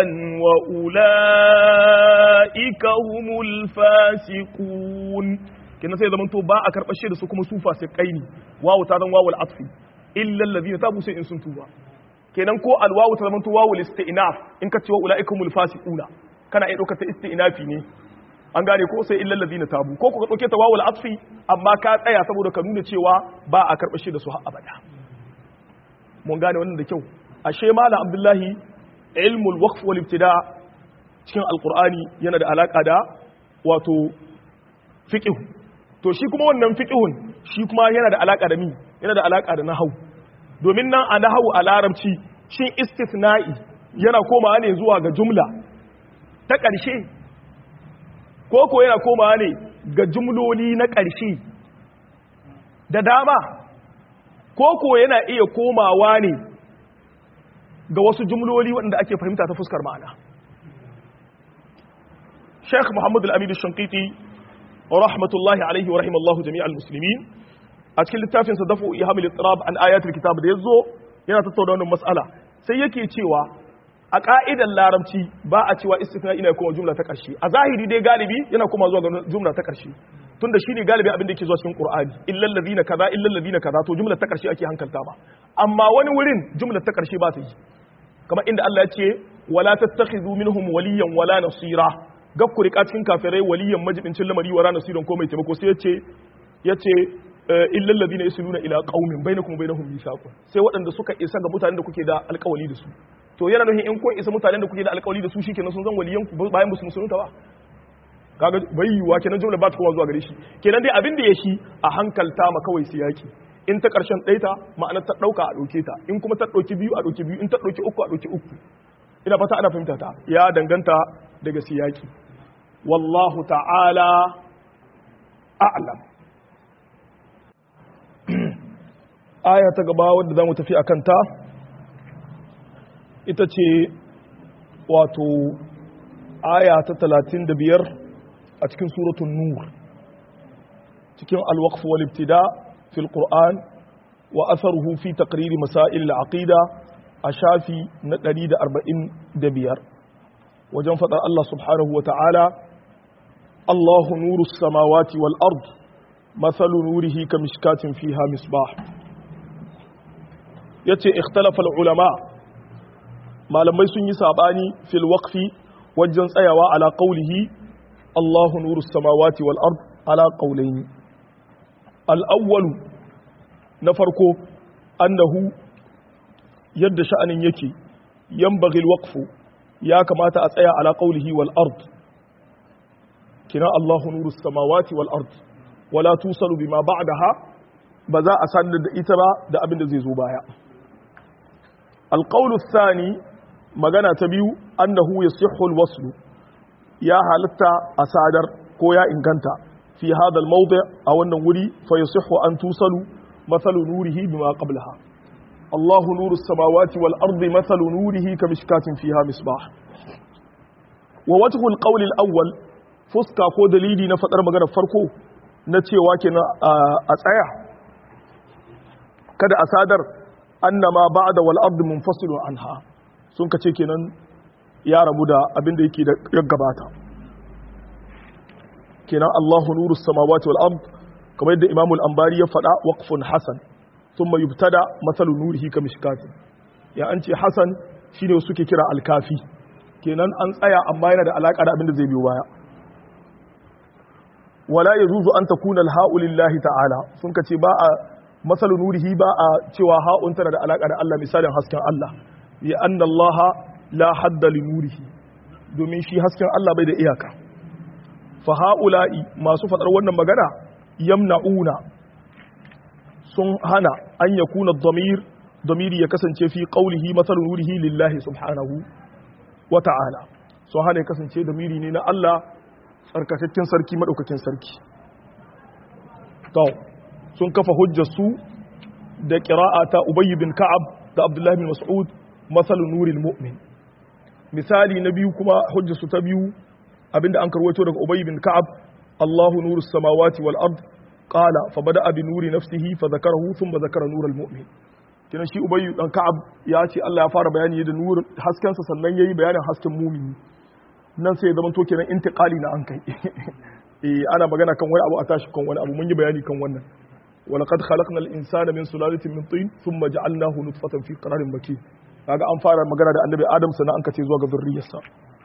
وأولئك هم الفاسقون kenan sai zaman to ba a karɓar shi da su kuma su fasikai ne wawu ta zan wawu al'atfi illa allazina tabu sai in sun tuba kenan ko alwawu ta zaman to wawu isti'naf in ka ce wa ulaikumul fasiquna kana iya ɗaukar ta isti'nafi ne an gane ko sai illa allazina tabu ko ku ka ɗauke ta wawu al'atfi amma ka tsaya saboda ka nuna cewa ba a karɓar shi da su har abada mun gane wannan da kyau ashe malam abdullahi ilmul waqf wal ibtida cikin alqur'ani yana da alaka da wato fiqh to shi kuma wannan fiqhun shi kuma yana da alaka da mi yana da alaka da nahwu domin nan a nahwu a larabci shin istithna'i yana komawa ne zuwa ga jumla ta ƙarshe ko ko yana komawa ne ga jumloli na ƙarshe da dama ko ko yana iya komawa ne ga wasu jumloli waɗanda ake fahimta ta fuskar ma'ana Sheikh Muhammad Al-Amin Shankiti rahmatullahi alaihi wa rahimallahu jami'al muslimin a cikin littafin sa dafu ihamil ittirab an ayatul kitab da yazo yana tattauna wannan mas'ala sai yake cewa a ka'idar larabci ba a cewa istithna ina kuma jumla ta ƙarshe a zahiri dai galibi yana kuma zuwa ga jumla ta ƙarshe tunda shine galibi abin da yake zuwa cikin Qur'ani illal ladina kaza illal ladina kaza to jumla ta ƙarshe ake hankalta ba amma wani wurin jumla ta ƙarshe ba ta yi kamar inda Allah ya ce wala tattakhidhu minhum waliyan wala nasira gab ku rika cikin kafirai waliyan majibincin lamari wala nasiran ko mai taimako sai yace yace illal ladina yasluna ila qaumin bainakum wa bainahum mithaqun sai waɗanda suka isa ga mutanen da kuke da alƙawali da su to yana nufin in kun isa mutanen da kuke da alƙawali da su shikenan sun zan waliyan ku bayan musu musulunta ba kaga bai yiwa kenan jumla ba ta kowa zuwa gare shi kenan dai abin da ya shi a hankalta ma kawai siyaki in ta karshen ɗaita ma'anar ta ɗauka a ɗauke ta in kuma ta ɗauki biyu a ɗauki biyu in ta ɗauki uku a ɗauki uku ina fata ana fahimta ta ya danganta daga siyaki wallahu ta'ala a'lam aya ta gaba wadda za mu tafi a kanta ita ce wato aya ta talatin da biyar a cikin suratun nur cikin alwaqf wal ibtida fil qur'an wa atharuhu fi taqrir masail al aqida a shafi na 145 wajen fadar Allah subhanahu wa ta'ala Allahu nurus samawati wal ard mathalu nurihi kamishkatin fiha misbah yace ikhtalafa al ulama malamai sun yi sabani fil waqfi wajen tsayawa ala qawlihi Allahu nuru samawati wal ard ala qawlayn al awwal na farko annahu yadda sha'anin yake yanbaghi al waqfu ya kamata a tsaya ala qawlihi wal ard kina Allahu nuru samawati wal ard wala tusalu bima ba'daha ba za a sanar da ita ba da abin da zai zo baya al qawlu thani magana ta biyu annahu yasihhu alwaslu ya halatta a sadar ko ya inganta fi hada almawdi a wannan wuri fa yasihhu an tusalu mathalu nurihi bima qablaha Allahu nuru samawati wal ardi mathalu nurihi kamishkatin fiha misbah wa wajhu alqawl alawwal fuska ko dalili na fadar magana farko na cewa kenan a tsaya kada a sadar annama ba'da wal ardi munfasilun anha sun ka ce kenan ya rabu da abin da yake da ya gabata kenan Allahu nuru samawati wal ard kamar yadda Imam al-Anbari ya faɗa waqfun hasan thumma yubtada mathalu nurihi ka mishkatin ya an ce hasan shine suke kira al-kafi kenan an tsaya amma yana da alaka da abin da zai biyo baya wala yajuzu an takuna al-ha'u lillahi ta'ala sun ka ce ba a mathalu nurihi ba a cewa ha'un tana da alaka da Allah misalin hasken Allah لأن الله لا حد لنوره domin shi hasken Allah bai da iyaka fa haula'i masu fadar wannan magana yamna'una sun hana an yakuna dhamir dhamiri ya kasance fi qawlihi mathal nurihi lillahi subhanahu wa ta'ala sun hana ya kasance dhamiri ne na Allah tsarkakakken sarki madaukakin sarki to sun kafa hujjar su da qira'ata ubay bin ka'ab da abdullahi bin mas'ud mathal nuril mu'min misali na biyu kuma hujjar su ta biyu abinda an karwato daga ubay bin ka'ab Allahu nurus samawati wal ard qala fa bada'a bi nuri nafsihi fa zakarahu thumma zakara nural mu'min kina shi ubay dan ka'ab ya ce Allah ya fara bayani da nur hasken sa sannan yayi bayanin hasken mumini nan sai ya zama to kenan intiqali na an kai eh ana magana kan wani abu a tashi kan wani abu mun yi bayani kan wannan ولقد خلقنا الانسان من سلاله من طين ثم جعلناه نطفه في قرار مكين kaga an fara magana da annabi adam sannan an kace zuwa ga zurriyarsa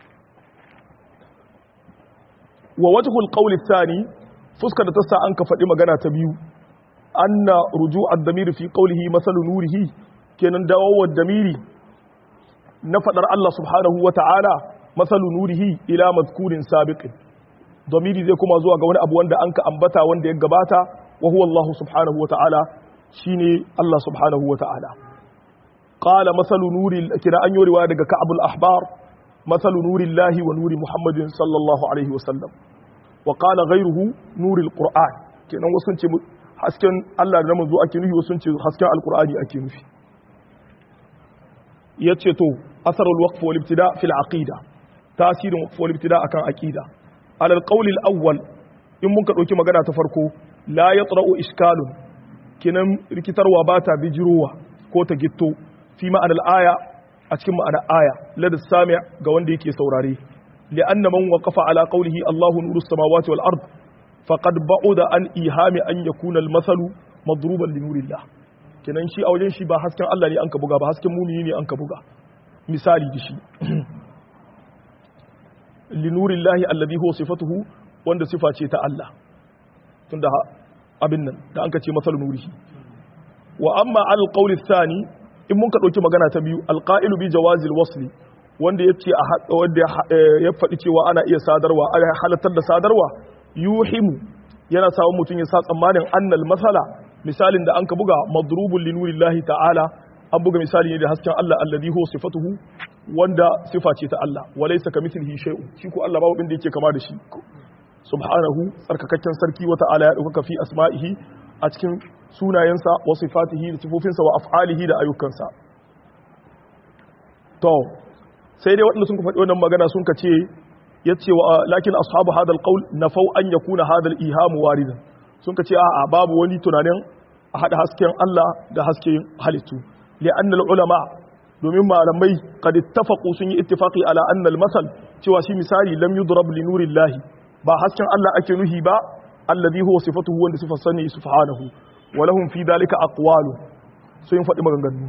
wa wajhul qawl athani fuskar da ta sa an ka faɗi magana ta biyu anna ruju' ad-damir fi qawlihi masalu nurihi kenan dawowar damiri na fadar Allah subhanahu wa ta'ala masalu nurihi ila mazkurin sabiqin damiri zai kuma zuwa ga wani abu wanda an ka ambata wanda ya gabata wa huwa Allah subhanahu wa ta'ala shine Allah subhanahu wa ta'ala qala masalu nuri kira an yi riwaya daga ka'abul ahbar masalu nuri Allah wa nuri Muhammadin sallallahu alaihi wa sallam wa qala ghayruhu nuri al-qur'an kenan wasu ce hasken Allah da manzo ake nufi wasu ce hasken alqur'ani ake nufi yace to asarul waqf wal ibtida fil aqida tasirin waqf wal ibtida akan aqida ala al-qawl al-awwal in mun ka dauki magana ta farko la yatra'u iskalun kinan rikitarwa ba ta bijirowa ko ta gitto fi ma'anar aya a cikin ma'anar aya lada sami ga wanda yake saurare li'anna man waqafa ala qawlihi Allahu nuru samawati wal ard faqad ba'uda an ihami an yakuna al-masalu madruban li nurillah kinan shi a wajen shi ba hasken Allah ne an ka buga ba hasken mumini ne an ka buga misali da shi li nurillahi alladhi huwa sifatuhu wanda sifa ce ta Allah tunda abin nan da an ka ce masal nurihi wa amma al qawli thani in mun ka dauki magana ta biyu al qa'ilu bi jawazi al wasli wanda yace a wanda ya faɗi cewa ana iya sadarwa ana halartar da sadarwa yuhimu yana samun mutum ya sa tsammanin annal masala misalin da an ka buga madrubun li nurillahi ta'ala an buga misali ne da hasken Allah alladhi huwa sifatuhu wanda sifa ce ta Allah walaysa kamithlihi shay'un shi ko Allah babu inda yake kama da shi subhanahu tsarkakakken sarki wa ta'ala ya ɗaukaka fi asma'ihi a cikin sunayensa wa sifatihi da sifofinsa wa af'alihi da ayyukansa to sai dai waɗanda sun ka faɗi wannan magana sun ka ce ya ce wa lakin ashabu hadal qaul nafau an yakuna hadal ihamu waridan sun ka ce a'a babu wani tunanin a hada hasken Allah da hasken halittu li'anna ulama domin malamai qad ittafaqu sun yi ittifaqi ala anna al-masal cewa shi misali lam yudrab li nurillahi ba hasken Allah ake nuhi ba alladhi huwa sifatuhu wanda sifar sani subhanahu wa lahum fi dalika aqwalu so yin faɗi maganganu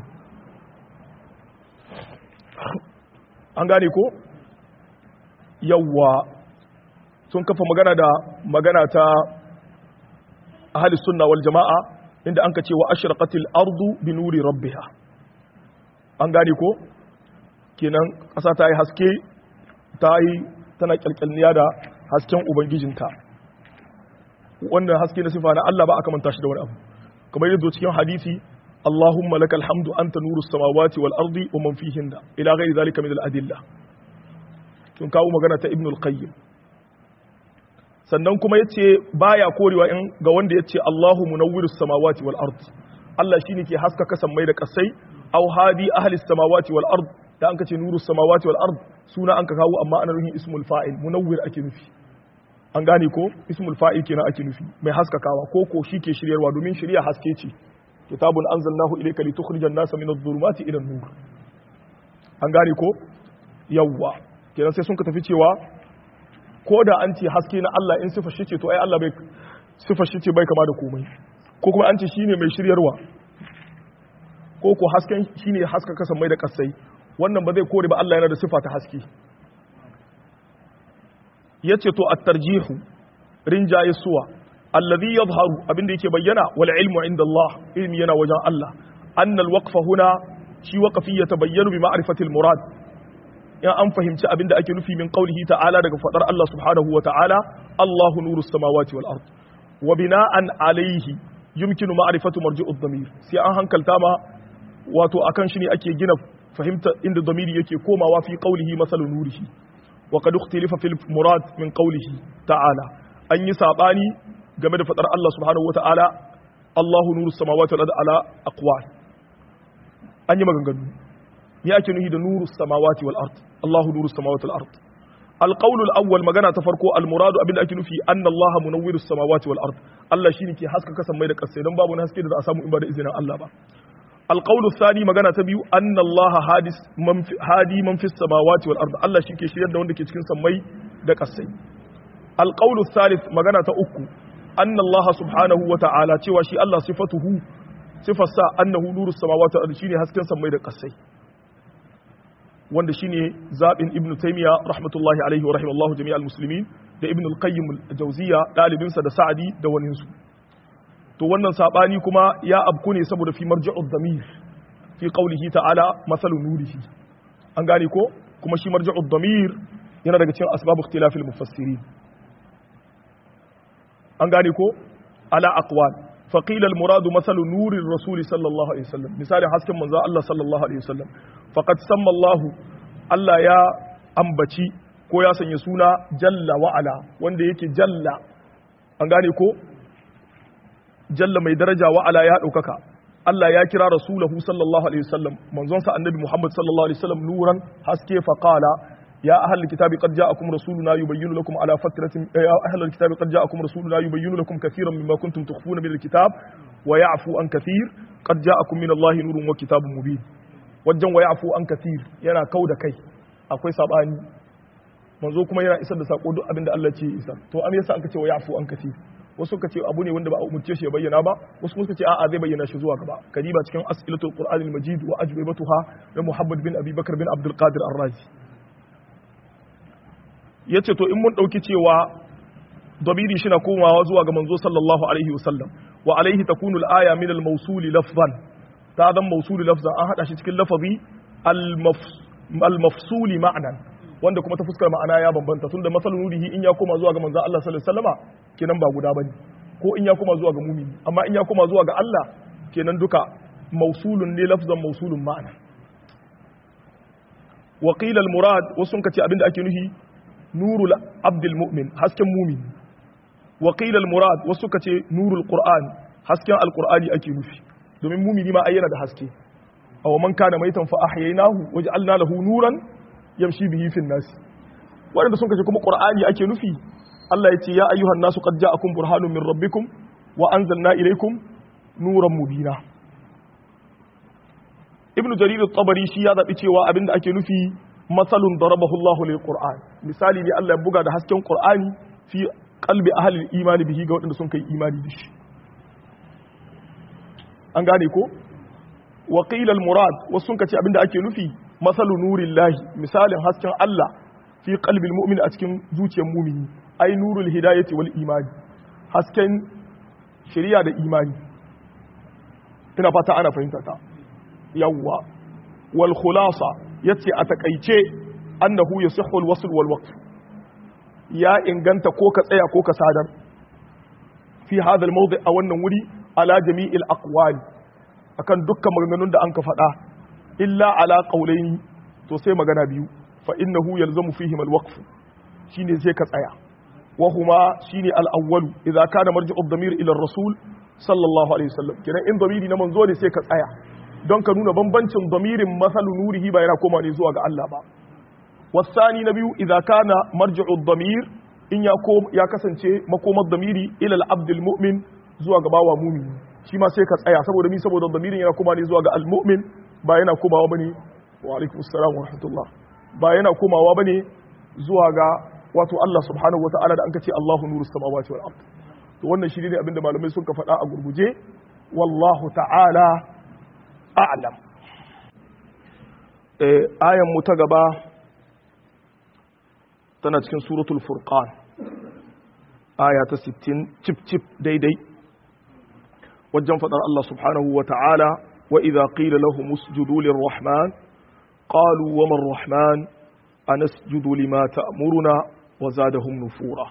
an gane ko yawwa sun kafa magana da magana ta ahli sunna wal jama'a inda an ka ce wa ashraqatil ardu bi nuri rabbiha an gane ko kenan ƙasa ta yi haske ta yi tana kyalkyalniya da hasken ubangijinta wannan haske na sifa na Allah ba aka manta shi da wani abu kamar yadda cikin hadisi Allahumma lakal hamdu anta nurus samawati wal ardi wa man fihinna ila ghairi zalika min al adilla sun kawo magana ta ibn al qayyim sannan kuma yace baya korewa in ga wanda yace Allahu munawwirus samawati wal ard Allah shine ke haskaka sammai da kasai aw hadi ahli samawati wal ard da an kace nurus samawati wal ard suna an ka kawo amma ana nufin ismul fa'il munawwir ake nufi an gane ko ismul fa'il kenan ake nufi mai haskakawa ko ko shi ke shiryarwa domin shirya haske ce kitabun anzalnahu ilayka litukhrijan nasa min adh-dhulumati ila an-nur an gane ko yawwa kenan sai sun ka tafi cewa ko da an ce haske na Allah in sifar shi ce to ai Allah bai sifar shi ce bai kama da komai ko kuma an ce shine mai shiryarwa ko ko hasken shine haska kasan mai da kasai wannan ba zai kore ba Allah yana da sifa ta haske yace to at-tarjihu rinjaye suwa alladhi yadhharu abinda yake bayyana wal ilmu inda Allah ilmi yana wajen Allah annal waqfa huna shi waqfi yatabayyanu bi ma'rifati al-murad in an fahimci abin da ake nufi min qaulihi ta'ala daga fadar Allah subhanahu wa ta'ala Allahu nurus samawati wal ard wa bina'an alayhi yumkinu ma'rifatu marji'ud damir sai an hankalta ma wato akan shi ne ake gina fahimta inda damiri yake komawa fi qaulihi masalu nurihi wa qad ikhtalafa fil murad min qaulihi ta'ala an yi sabani game da fadar Allah subhanahu wa ta'ala Allahu nurus samawati wal ard ala aqwal an yi maganganu me ake nuhi da nurus samawati wal ard Allahu nurus samawati wal ard القول الأول مغانا تفرقو المراد أبن أكي نفي أن الله منور السماوات والأرض الله شيني كي حسك كسم ميدك السيدان بابو ناسكي دا أسامو إبادة إذن الله با القول الثاني مغانا تبيو أن الله هادس من في هادي من في السماوات والأرض الله شيني شيئا دا وندك يتكين سمي دك السي القول الثالث مغانا تأكو أن الله سبحانه وتعالى تيواشي الله صفته صفة سا أنه نور السماوات والأرض شيني حسكين سمي دك السي wanda shine zabin ibnu taymiya rahmatullahi alaihi wa rahimallahu jami'al muslimin da ibnu al-qayyim al-jawziya dalibinsa da sa'adi da wanin su to wannan sabani kuma ya abku ne saboda fi marji'ud damir fi qawlihi ta'ala masalu nurihi an gane ko kuma shi marji'ud damir yana daga cikin asbab ikhtilaf al-mufassirin an gane ko ala aqwal فقيل المراد مثل نور الرسول صلى الله عليه وسلم مثال حسكن منزا الله صلى الله عليه وسلم فقد سمى الله الله يا ambaci ko ya sanya suna jalla wa'ala wanda yake jalla an gane ko jalla mai daraja wa'ala ya ɗaukaka Allah ya kira rasulahu sallallahu alaihi wasallam manzonsa annabi Muhammad sallallahu alaihi wasallam nuran haske faqala يا أهل الكتاب قد جاءكم رسولنا يبين لكم على فترة يا أهل الكتاب قد جاءكم رسولنا يبين لكم كثيرا مما كنتم تخفون من الكتاب ويعفو عن كثير قد جاءكم من الله نور وكتاب مبين wajen wa yafu an kathir yana kau da kai akwai sabani manzo kuma yana isar da sako duk abin da Allah ce isar to am yasa an kace wa yafu an kathir wasu kace abu ne wanda ba a umurce shi ya bayyana ba wasu kuma kace a'a zai bayyana shi zuwa gaba kadiba cikin as'ilatul qur'anil majid wa ajwibatuha da muhammad bin abi bakr bin abdul qadir ar-razi ya ce to in mun ɗauki cewa dabiri shi na komawa zuwa ga manzo sallallahu alaihi wasallam wa alaihi takunu al-aya min al-mawsuli lafzan ta zan mawsuli lafzan an hada shi cikin lafazi al-mafsuli ma'nan wanda kuma ta fuskar ma'ana ya bambanta tunda masalun nurihi in ya koma zuwa ga manzo Allah sallallahu alaihi wasallama kenan ba guda bane ko in ya koma zuwa ga mumini amma in ya koma zuwa ga Allah kenan duka mawsulun ne lafzan mawsulun ma'ana wa qila al-murad wasu kace abinda ake nufi nurul abdul mu'min hasken mumin wa qila al murad wasu kace nurul qur'an hasken alqur'ani ake nufi domin mumini ma ayyana da haske aw man kana maitan fa ahyaynahu waj'alna lahu nuran yamshi bihi fin nas wanda sun kace kuma qur'ani ake nufi Allah yace ya ayyuhan nasu qad ja'akum burhanun min rabbikum wa anzalna ilaykum nuran mubina ibnu jarir at-tabari shi ya zabi cewa abinda ake nufi matsalun darabahu Allah lil Qur'an misali ne Allah ya buga da hasken Qur'ani fi qalbi ahli imani bihi ga waɗanda sun kai imani da shi an gane ko wa qila al murad wasu sun kace abinda ake nufi masalu nurillahi misalin hasken Allah fi qalbi al mu'min a cikin zuciyar mu'mini ai nurul hidayati wal imani hasken shari'a da imani ina fata ana fahimta ta yawwa wal khulasa yace a takaice annahu yasihhu al-wasl wal waqf ya inganta ko ka tsaya ko ka sadar fi hadha al-mawdi a wannan wuri ala jami'il aqwali akan dukkan maganganun da an ka faɗa illa ala qawlayn to sai magana biyu fa innahu yalzamu fihim al-waqf shine sai ka tsaya wa huma shine al-awwal idza kana marji'u ad-damir ila ar-rasul sallallahu alaihi wasallam kenan in damiri na manzo ne sai ka tsaya don ka nuna bambancin damirin masalu nurihi ba yana koma ne zuwa ga Allah ba wasani na biyu idza kana marji'u damir in ya ko ya kasance makomar damiri ila al-abdul mu'min zuwa ga bawa mu'min shi ma sai ka tsaya saboda mi saboda damirin yana koma ne zuwa ga al-mu'min ba yana komawa bane wa alaikum assalam wa rahmatullah ba yana komawa bane zuwa ga wato Allah subhanahu wata'ala da an kace Allahu nurus samawati wal ard to wannan shi ne abinda malamai sun ka faɗa a gurguje wallahu ta'ala a'lam ayan mu ta gaba tana cikin suratul furqan aya ta 60 cip cip daidai wajen fadar Allah subhanahu wa ta'ala wa idza qila lahum usjudu lirrahman qalu wa man rahman anasjudu lima ta'muruna wa zadahum nufura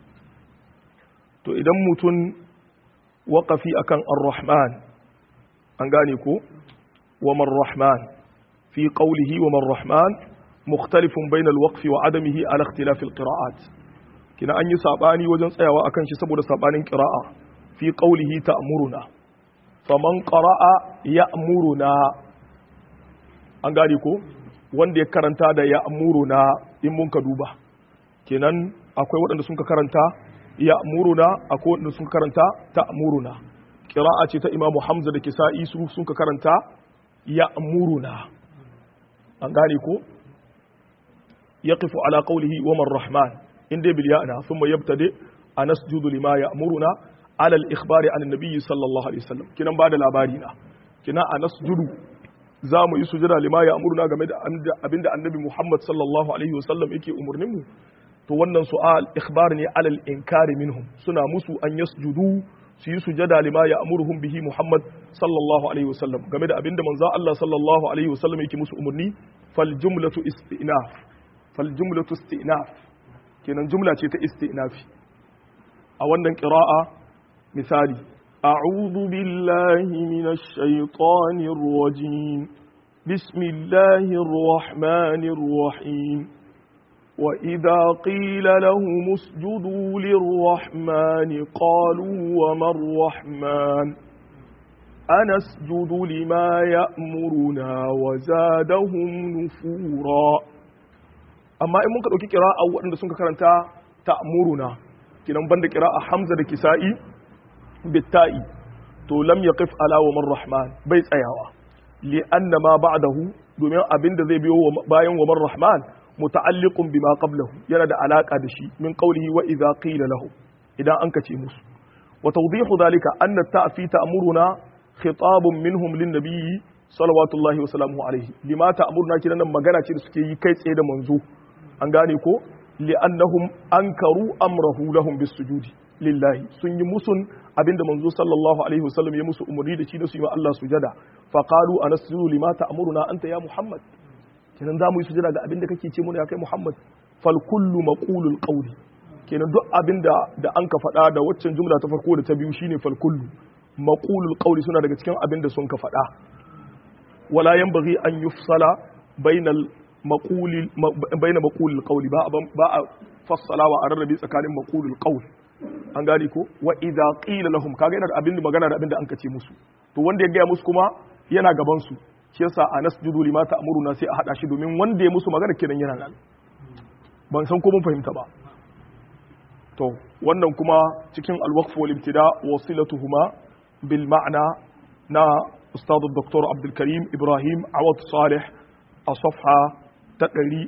to idan mutum waƙafi akan ar-rahman an gane ko wa man-rahman fi qawlihi wa man-rahman mukhtalifun bainal waqfi wa adamihi ala ikhtilaf al-qira'at kina an yi sabani wajen tsayawa akan shi saboda sabanin qira'a fi qawlihi ta'muruna faman qara'a ya'muruna an gane ko wanda ya karanta da ya'muruna in mun ka duba kenan akwai waɗanda sun ka karanta ya'muruna akwai waɗanda sun ka karanta ta'muruna qira'a ce ta imamu hamza da kisa'i su sun ka karanta ya'muruna an gane ko yaqifu ala qawlihi wa man rahman inda bil ya'na thumma yabtadi anasjudu lima ya'muruna ala al ikhbari an nabiy sallallahu alaihi wasallam kinan ba da labari na kina anasjudu za mu yi sujada lima ya'muruna game da abinda annabi muhammad sallallahu alaihi wasallam yake umurnin mu to wannan su'al ikhbar ne ala al inkari minhum suna musu an yasjudu su yi sujada lima ya'muruhum bihi muhammad sallallahu alaihi wasallam game da abinda manzo Allah sallallahu alaihi wasallam yake musu umurni fal jumlatu istinaf fal jumlatu istinaf kenan jumla ce ta istinafi a wannan qira'a misali a'udhu billahi minash shaitanir rajim bismillahir rahmanir rahim wa idha qila lahum usjudu lirrahmani qalu wa mar rahman anasjudu lima ya'muruna wa zadahum nufura amma in muka ɗauki kira'a waɗanda sun ka karanta ta'muruna kinan banda kira'a hamza da kisa'i bitta'i to lam yaqif ala wa man rahman bai tsayawa li anna ma ba'dahu domin abin da zai biyo bayan wa man rahman muta'alliqun bima qablahu yana da alaka da shi min qawlihi wa idza qila lahu idan an kace musu wa tawdihu dhalika anna ta'fi ta'muruna khitabun minhum lin nabiyyi salawatullahi wa salamuhu alaihi lima ta'muruna kinan magana ce da suke yi kai tsaye da manzo an gane ko li'annahum ankaru amrahu lahum bisujudi lillahi sun yi musun abinda manzo sallallahu alaihi wasallam ya musu umarni da shi da su yi wa Allah sujada fa qalu anasjudu lima ta'muruna anta ya muhammad kenan za mu yi sujada ga abinda kake ce mu ya kai muhammad fal kullu maqulul qawli kenan duk abinda da an ka faɗa da waccan jumla ta farko da ta biyu shine fal kullu maqulul qawli suna daga cikin abinda sun ka faɗa wala yanbaghi an yufsala bainal maquli baina maqulil qawli ba ba a fassalawa a rarrabe tsakanin maqulul qawl an gane ko wa idza qila lahum kaga yana da abin da magana da abin da an kace musu to wanda ya gaya musu kuma yana gaban su shi yasa anasjudu lima ta'muruna sai a hada shi domin wanda ya musu magana kenan yana nan ban san ko mun fahimta ba to wannan kuma cikin al-waqf wal ibtida wasilatuhuma bil ma'na na ustad dr abdul karim ibrahim awad salih a safha ta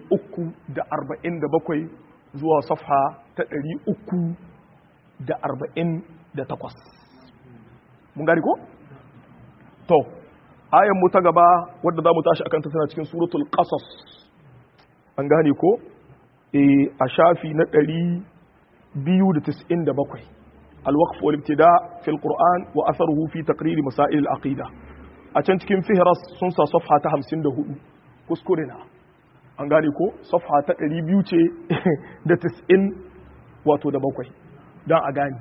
347 zuwa safha ta 348 mun gari ko? to ayan mu ta gaba wadda za mu tashi akan ta tana cikin suratul qasas an gane ko a shafi na 297 الوقف والابتداء في القرآن وأثره في تقرير مسائل العقيدة أتن cikin fihras sun sa safha ta 54 kuskure na an gane ko safha ta 200 ce da 90 wato da bakwai don a gane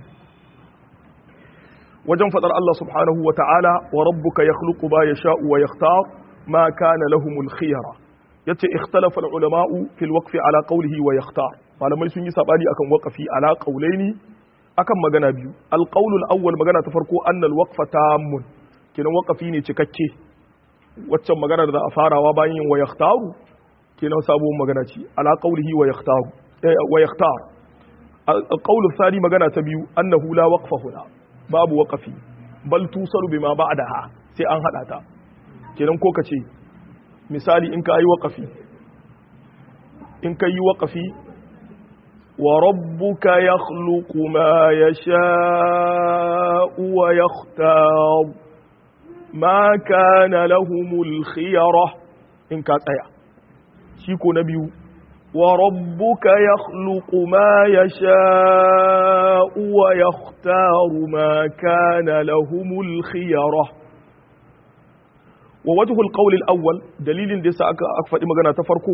wajen fadar Allah subhanahu wa ta'ala wa rabbuka yakhluqu ma yasha'u wa yakhtar ma kana lahumul khiyara yace ikhtalafa al-ulama'u fil waqfi ala qawlihi wa yakhtar malamai sun yi sabani akan waqfi ala qawlaini akan magana biyu al-qawl al-awwal magana ta farko anna al-waqfa tammun kenan waqfi ne cikakke waccan magana da za a farawa bayan yin wa yakhtaru kenan sabuwar magana ce ala qawlihi wa yakhtaru wa yakhtar al-qawl ath-thani magana ta biyu annahu la waqfa huna babu waqafi bal tusalu bima ba'daha sai an hada ta kenan ko kace misali in ka yi waqafi in ka yi waqafi wa rabbuka yakhluqu ma yasha'u wa yakhtar ma kana lahumul khiyara in ka tsaya shi ko na biyu وربك يخلق ما يشاء ويختار ما كان لهم الخيرة ووجه القول الأول دليل دي سأك أكفأ مغانا تفرقو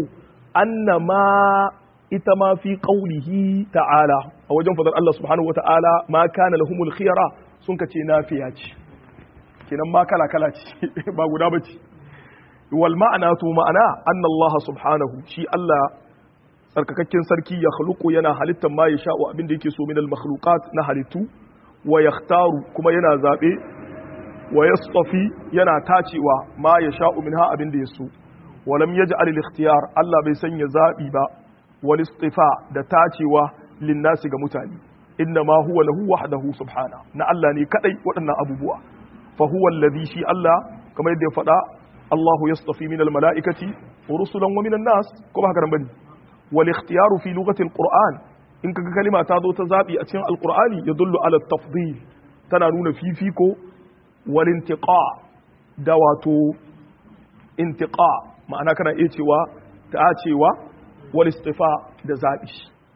annama ita ma fi qaulihi ta'ala a wajen fadar Allah subhanahu wa ta'ala ma kana lahumul khiyara sun ka ce nafiya ce kenan ma kala kala ce ba guda bace wal ma'ana to ma'ana anna Allah subhanahu shi Allah tsarkakakken sarki ya khluqu yana halittar ma ya sha'u abin da yake so min al makhluqat na halittu wa yakhtaru kuma yana zabe wa yastafi yana tacewa ma ya sha'u minha abin da ya so walam yaj'al al ikhtiyar Allah bai sanya zabi ba wal istifa da tacewa lin nasi ga mutane inna ma huwa lahu wahdahu subhana na Allah ne kadai waɗannan abubuwa fa huwa alladhi shi Allah kamar yadda ya faɗa Allahu yastafi min al mala'ikati rusulan wa min an nas ko ba haka nan bane wal ikhtiyaru fi lughati al qur'an in kaga kalima ta zo ta zabi a cikin alqur'ani yadullu ala tafdil tana nuna fifiko wal intiqa da wato intiqa ma'ana kana iya cewa ta cewa wal istifa da zabi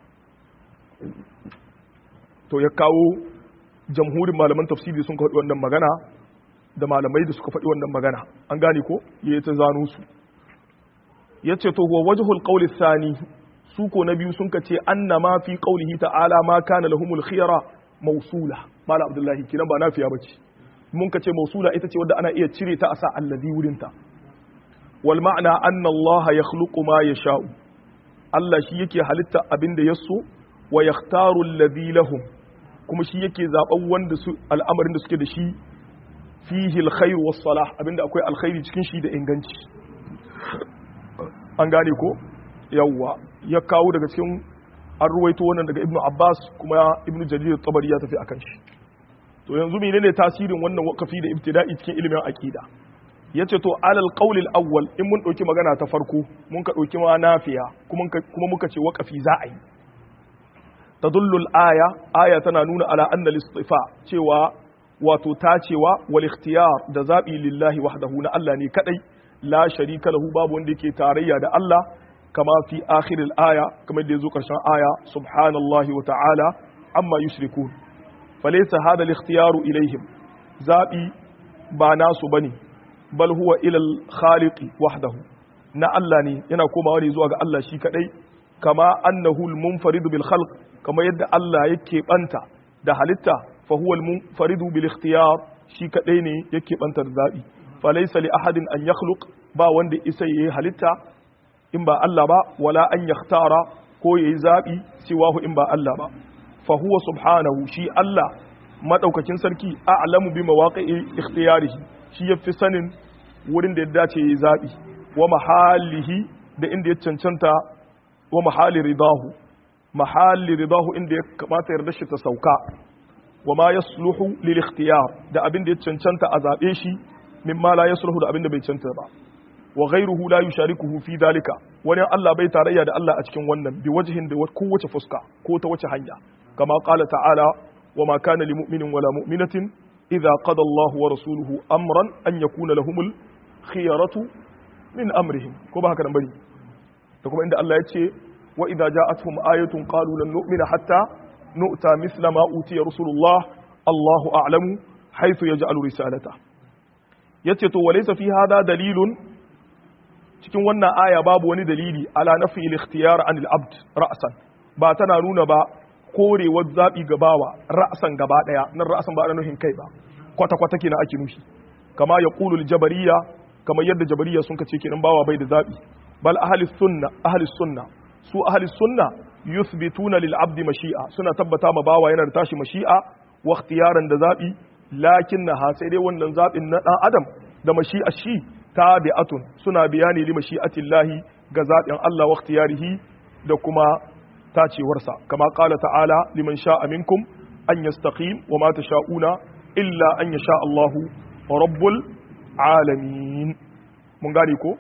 to ya kawo jamhurin malaman tafsiri sun faɗi wannan magana da malamai da suka faɗi wannan magana an gane ko ya ta zano su ya ce to huwa wajhul qawli thani su ko na biyu sun ka ce anna ma fi qawlihi ta'ala ma kana lahumul khiyara mausula mala abdullahi kinan ba nafiya bace mun ka ce mausula ita ce wadda ana iya cire ta a sa allazi wurin ta wal ma'ana anna allaha yakhluqu ma yasha'u Allah shi yake halitta abin da ya so wa yakhtaru alladhi lahum kuma shi yake zaben wanda su al'amarin da suke da shi fihi alkhair was salah abinda akwai alkhairi cikin shi da inganci an gane ko yawwa ya kawo daga cikin an ruwaito wannan daga ibnu abbas kuma ibnu jarir tabari ya tafi akan shi to yanzu menene tasirin wannan wakafi da ibtida'i cikin ilimin aqida yace to alal qawl al awwal in mun dauki magana ta farko mun ka dauki ma nafiya kuma kuma muka ce wakafi za a yi tadullu al aya aya tana nuna ala anna al istifa cewa wato tacewa wal ikhtiyar da zabi lillahi wahdahu na Allah ne kadai la sharika lahu babu wanda yake tarayya da Allah kama fi akhir al aya kamar da yazo karshen aya subhanallahi wa ta'ala amma yushrikun falaysa hada al ikhtiyaru ilaihim zabi ba nasu bane bal huwa ila al khaliq wahdahu na Allah ne yana komawa ne zuwa ga Allah shi kadai kama annahu al munfarid bil khalq kama yadda Allah yake banta da halitta fa huwa al munfarid bil ikhtiyar shi kadai ne yake banta da zabi falaysa li ahadin an yakhluq ba wanda isa yayi halitta in ba Allah ba wala an yakhtara ko yayi zabi siwahu in ba Allah ba fa huwa subhanahu shi Allah madaukakin sarki a'lamu bi mawaqi'i ikhtiyarihi shi yafi sanin wurin da ya dace yayi zabi wa mahalihi da inda ya cancanta wa mahali ridahu mahali ridahu inda ya kamata yarda shi ta sauka wa ma yasluhu lil ikhtiyar da abin da ya cancanta a zabe shi mimma la yasluhu da abin da bai cancanta ba wa ghayruhu la yusharikuhu fi dalika wani Allah bai tarayya da Allah a cikin wannan bi wajhin da kowace fuska ko ta wace hanya kama qala ta'ala wa ma kana lil mu'minin wala mu'minatin idza qada Allahu wa rasuluhu amran an yakuna lahumul khiyaratu min amrihim ko ba haka nan bane da kuma inda Allah ya ce wa idza ja'atuhum ayatun qalu lan nu'mina hatta nu'ta mithla ma utiya rasulullah Allahu a'lamu haythu yaj'alu risalata yace to walaysa fi hada dalilun cikin wannan aya babu wani dalili ala nafi al-ikhtiyar an al-abd ra'san ba tana nuna ba korewar zabi gabawa ra'san gaba daya nan ra'san ba ana nufin kai ba kwata kwata kenan ake nufi kama ya qulu al-jabariyya kamar yadda jabariyya sun kace kenan bawa bai da zabi bal ahli sunna ahli sunna su ahli sunna yuthbituna lil abd mashi'a suna tabbata ma bawa yana da tashi mashi'a wa ikhtiyaran da zabi lakinnaha sai dai wannan zabin na dan adam da mashi'a shi tabi'atun suna bayani li mashi'atillahi ga zaɓin Allah wa ikhtiyarihi da kuma tacewarsa kama qala ta'ala liman sha'a minkum an yastaqim wa ma tasha'una illa an yasha Allahu rabbul alamin mun gane ko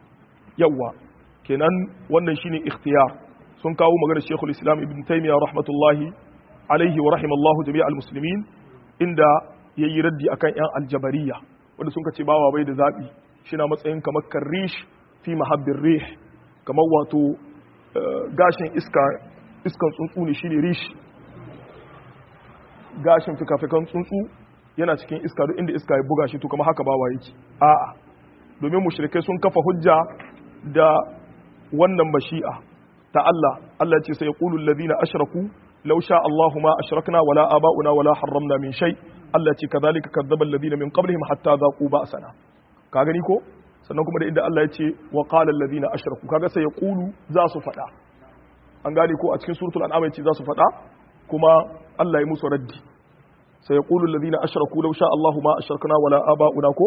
yawa kenan wannan shine ikhtiyar sun kawo maganar Sheikhul Islam Ibn Taymiyyah rahmatullahi alaihi wa rahimallahu jami'al muslimin inda yayi raddi akan yan aljabariyya wanda sun ce bawa bai da zabi shina matsayin kamar karrish fi mahabbin rih kamar wato gashin iska iskan tsuntsu ne shine rish gashin fikafikan tsuntsu yana cikin iska duk inda iska ya buga shi to kamar haka bawa yake a'a domin mushrikai sun kafa hujja da wannan mashi'a ta Allah Allah ce sai yaqulu alladhina ashraku law sha Allahu ma ashrakna wala aba'una wala harramna min shay Allah ce kadhalika kadzdzaba alladhina min qablihim hatta dhaqu ba'sana ka gani ko sannan kuma da inda Allah ya ce wa qala alladhina ashraku kaga sai yaqulu za su fada an gane ko a cikin suratul an'am yace za su fada kuma Allah ya musu raddi sai yaqulu alladhina ashraku law sha Allahu ma ashrakna wala aba'una ko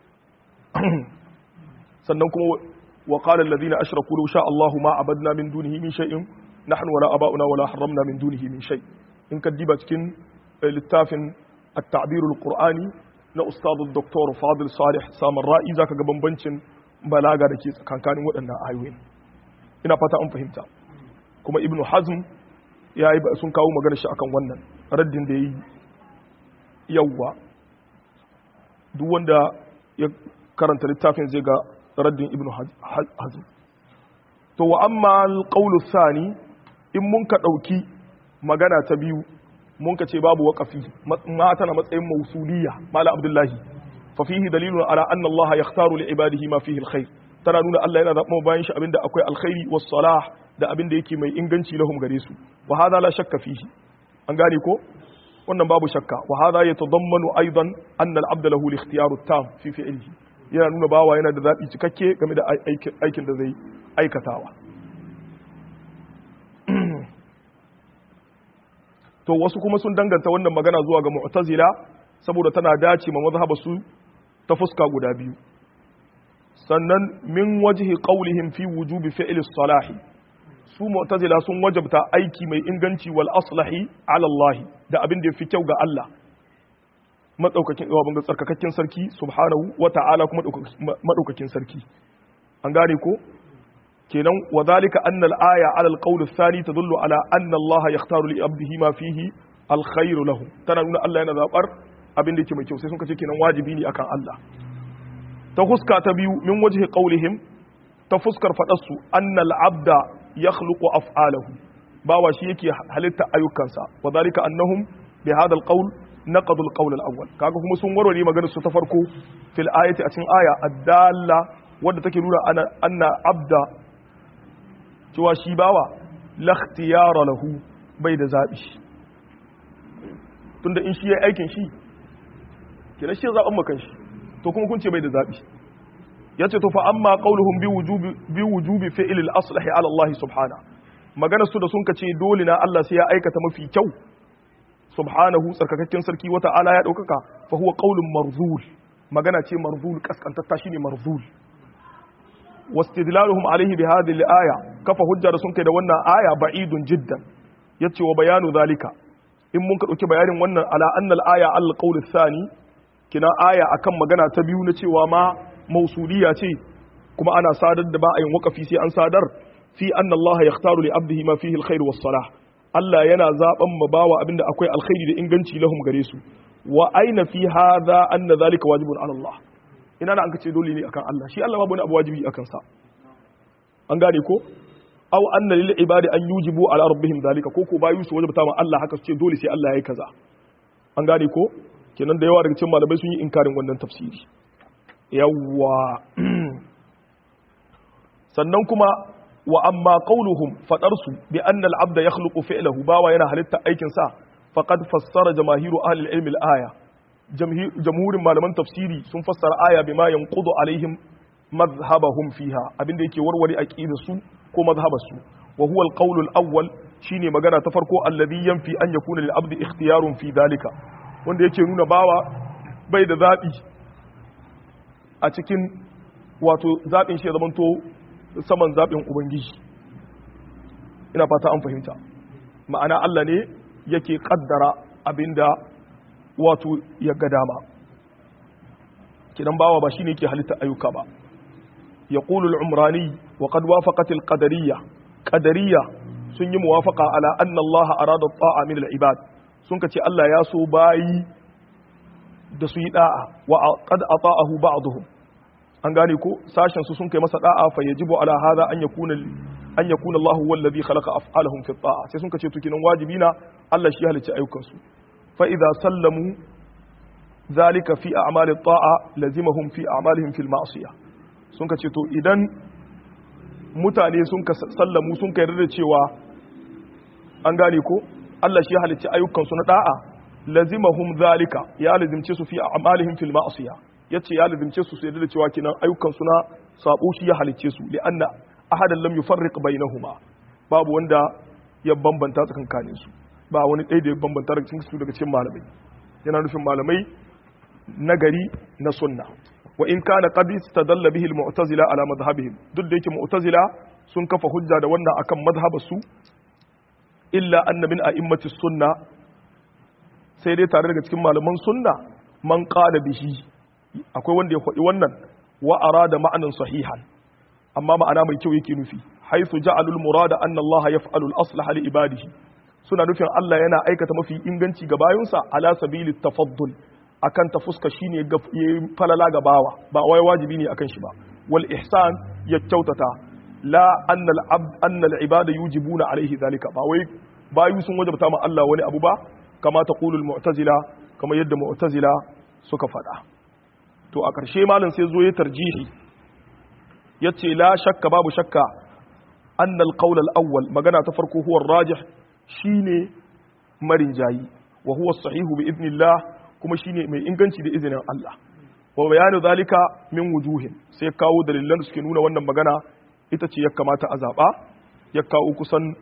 sannan kuma wa qala alladhina ashraku law sha Allahu ma abadna min dunihi min shay'in nahnu wala aba'una wala harramna min dunihi min shay in ka diba cikin littafin at-ta'bir al-qur'ani na ustad dr fadil salih samar ra'i zaka ga bambancin balaga da ke tsakankanin waɗannan ayoyi ina fata an fahimta kuma ibnu hazm ya yi sun kawo magana shi akan wannan raddin da ya yi yawwa duk wanda ya karanta littafin zai ga raddin ibnu hazm to wa amma alqawlu thani in mun ka dauki magana ta biyu mun ka ce babu waqafi ma tana matsayin mausuliya mala abdullahi fa fihi dalilun ala anna allah yakhtaru li ibadihi ma fihi alkhair tana nuna Allah yana zaɓa bayan shi abinda akwai alkhairi was salah da abinda yake mai inganci lahum gare su wa hadha la shakka fihi an gane ko wannan babu shakka wa hadha yatadammanu aidan anna al-abda lahu al-ikhtiyaru tam fi fi'lihi yana nuna bawa yana da zaɓi cikakke game da aikin da zai aikatawa to wasu kuma sun danganta wannan magana zuwa ga mu'tazila saboda tana dace ma mazhaba su ta fuska guda biyu sannan min wajhi qawlihim fi wujubi fi'l as-salahi su mu'tazila sun wajabta aiki mai inganci wal aslahi ala Allah da abin da yafi kyau ga Allah madaukakin wa tsarkakakken sarki subhanahu wa ta'ala kuma madaukakin sarki an gane ko kenan wa zalika anna al-aya ala al-qawl ath-thani tadullu ala anna Allah yakhtaru li abdihi ma fihi al-khayr lahu tana nuna Allah yana zabar abin da yake mai kyau sai sun kace kenan wajibi ne akan Allah ta fuska ta biyu min wajhi qawlihim ta fuskar fadarsu anna al-abda yakhluqu af'alahu bawa shi yake halitta ayyukansa wa zalika annahum bi hadha al-qawl naqadu al-qawl al-awwal kaga kuma sun warware maganar su ta farko fil ayati a cikin aya ad-dalla wadda take nuna ana anna abda cewa shi bawa la ikhtiyara lahu bai da zabi tunda in shi yayi aikin shi kina shi zaban makan shi to kuma kun ce bai da zabi yace to fa amma qauluhum bi wujubi bi wujubi fi'l al-aslahi ala Allah subhanahu maganar su da sun kace dole na Allah sai ya aikata mafi kyau subhanahu tsarkakakken sarki wata ala ya daukaka fa huwa qaulun marzul magana ce marzul kaskantatta shine marzul wastidlaluhum alaihi bi hadhihi al-aya kafa hujja da sun kai da wannan aya ba'idun jiddan yace wa bayanu zalika in mun ka dauki bayanin wannan ala anna al-aya al-qawl ath-thani kina aya akan magana ta biyu na cewa ma mausuliya ce kuma ana sadar da ba a yin wakafi sai an sadar fi anna Allah yakhtaru li abdihi ma fihi al-khair was-salah Allah yana zaben ma bawa abinda akwai alkhairi da inganci lahum gare su wa aina fi hadha anna zalika wajibun ala Allah ina na an kace dole ne akan Allah shi Allah babu wani abu wajibi akan sa an gane ko aw anna lil ibadi an yujibu ala rabbihim zalika ko ko bayu su wajibta ma Allah haka su ce dole sai Allah yayi kaza an gane ko kenan da yawa daga cikin malamai sun yi inkarin wannan tafsiri yawwa sannan kuma wa amma qauluhum fadarsu bi anna al-abda yakhluqu fi'lahu bawa yana halitta aikin sa faqad fassara jamaahiru ahli al-ilm al-aya jamhurin malaman tafsiri sun fassara aya bima yanqudu alaihim madhhabahum fiha abinda yake warware aqidar su ko madhhabar su wa huwa al-qawl al-awwal shine magana ta farko alladhi yanfi an yakuna lil-abdi ikhtiyarun fi dalika wanda yake nuna bawa bai da zabi a cikin wato zaɓin shi ya zamanto saman zaɓin ubangiji ina fata an fahimta ma'ana Allah ne yake ƙaddara abinda wato ya ga dama kidan bawa ba shine yake halitta ayyuka ba yaqulu al-umrani wa qad wafaqat al-qadariyya qadariyya sun yi muwafaqa ala anna Allah arada ta'a min al-ibad sun kace Allah ya so bayi da su yi da'a wa qad ata'ahu ba'dhum an gane ko sashen su sun kai masa da'a fa yajibu ala hadha an yakuna an yakuna Allah huwa alladhi khalaqa af'alahum fi ta'a sai sun kace to kinan wajibi na Allah shi halicci ayyukan su fa idza sallamu zalika fi a'mali ta'a lazimahum fi a'malihim fil ma'siyah sun kace to idan mutane sun ka sallamu sun ka yarda da cewa an gane ko Allah shi halicci ayyukan su na da'a lazimahum zalika ya lazimce su fi a'malihim fil ma'siyah yace ya lazimce su su yarda da cewa kinan ayyukan su na sabo shi ya halicce su li anna ahadan lam yufarriq bainahuma babu wanda ya bambanta tsakankanin su ba wani ɗaya da ya bambanta daga cikin su daga cikin malamai yana nufin malamai nagari na sunna wa in kana qad istadalla bihi al-mu'tazila ala madhhabihim duk da yake mu'tazila sun kafa hujja da wannan akan madhhabarsu illa anna min a'immati sunna sai dai tare daga cikin malaman sunna man qala bihi akwai wanda ya faɗi wannan wa arada ma'anan sahihan amma ma'ana mai kyau yake nufi haythu ja'alul murada anna Allah yaf'alu al-aslaha li ibadihi suna nufin Allah yana aikata mafi inganci ga bayunsa ala sabilit tafaddul akan ta fuska shine ya falala ga bawa ba wai wajibi ne akan shi ba wal ihsan ya kyautata la anna al abd anna al ibada yujibuna alaihi zalika ba wai bayu sun wajabta ma Allah wani abu ba kama taqulu al mu'tazila kama yadda mu'tazila suka faɗa to a ƙarshe malam sai zo ya tarjihi yace la shakka babu shakka anna al qawl al awwal magana ta farko huwa rajih shine marin jayi wa huwa sahihu bi idnillah kuma shine mai inganci da izinin Allah wa bayanu zalika min wujuhin sai kawo dalilan da suke nuna wannan magana ita ce ya kamata a zaba ya kawo kusan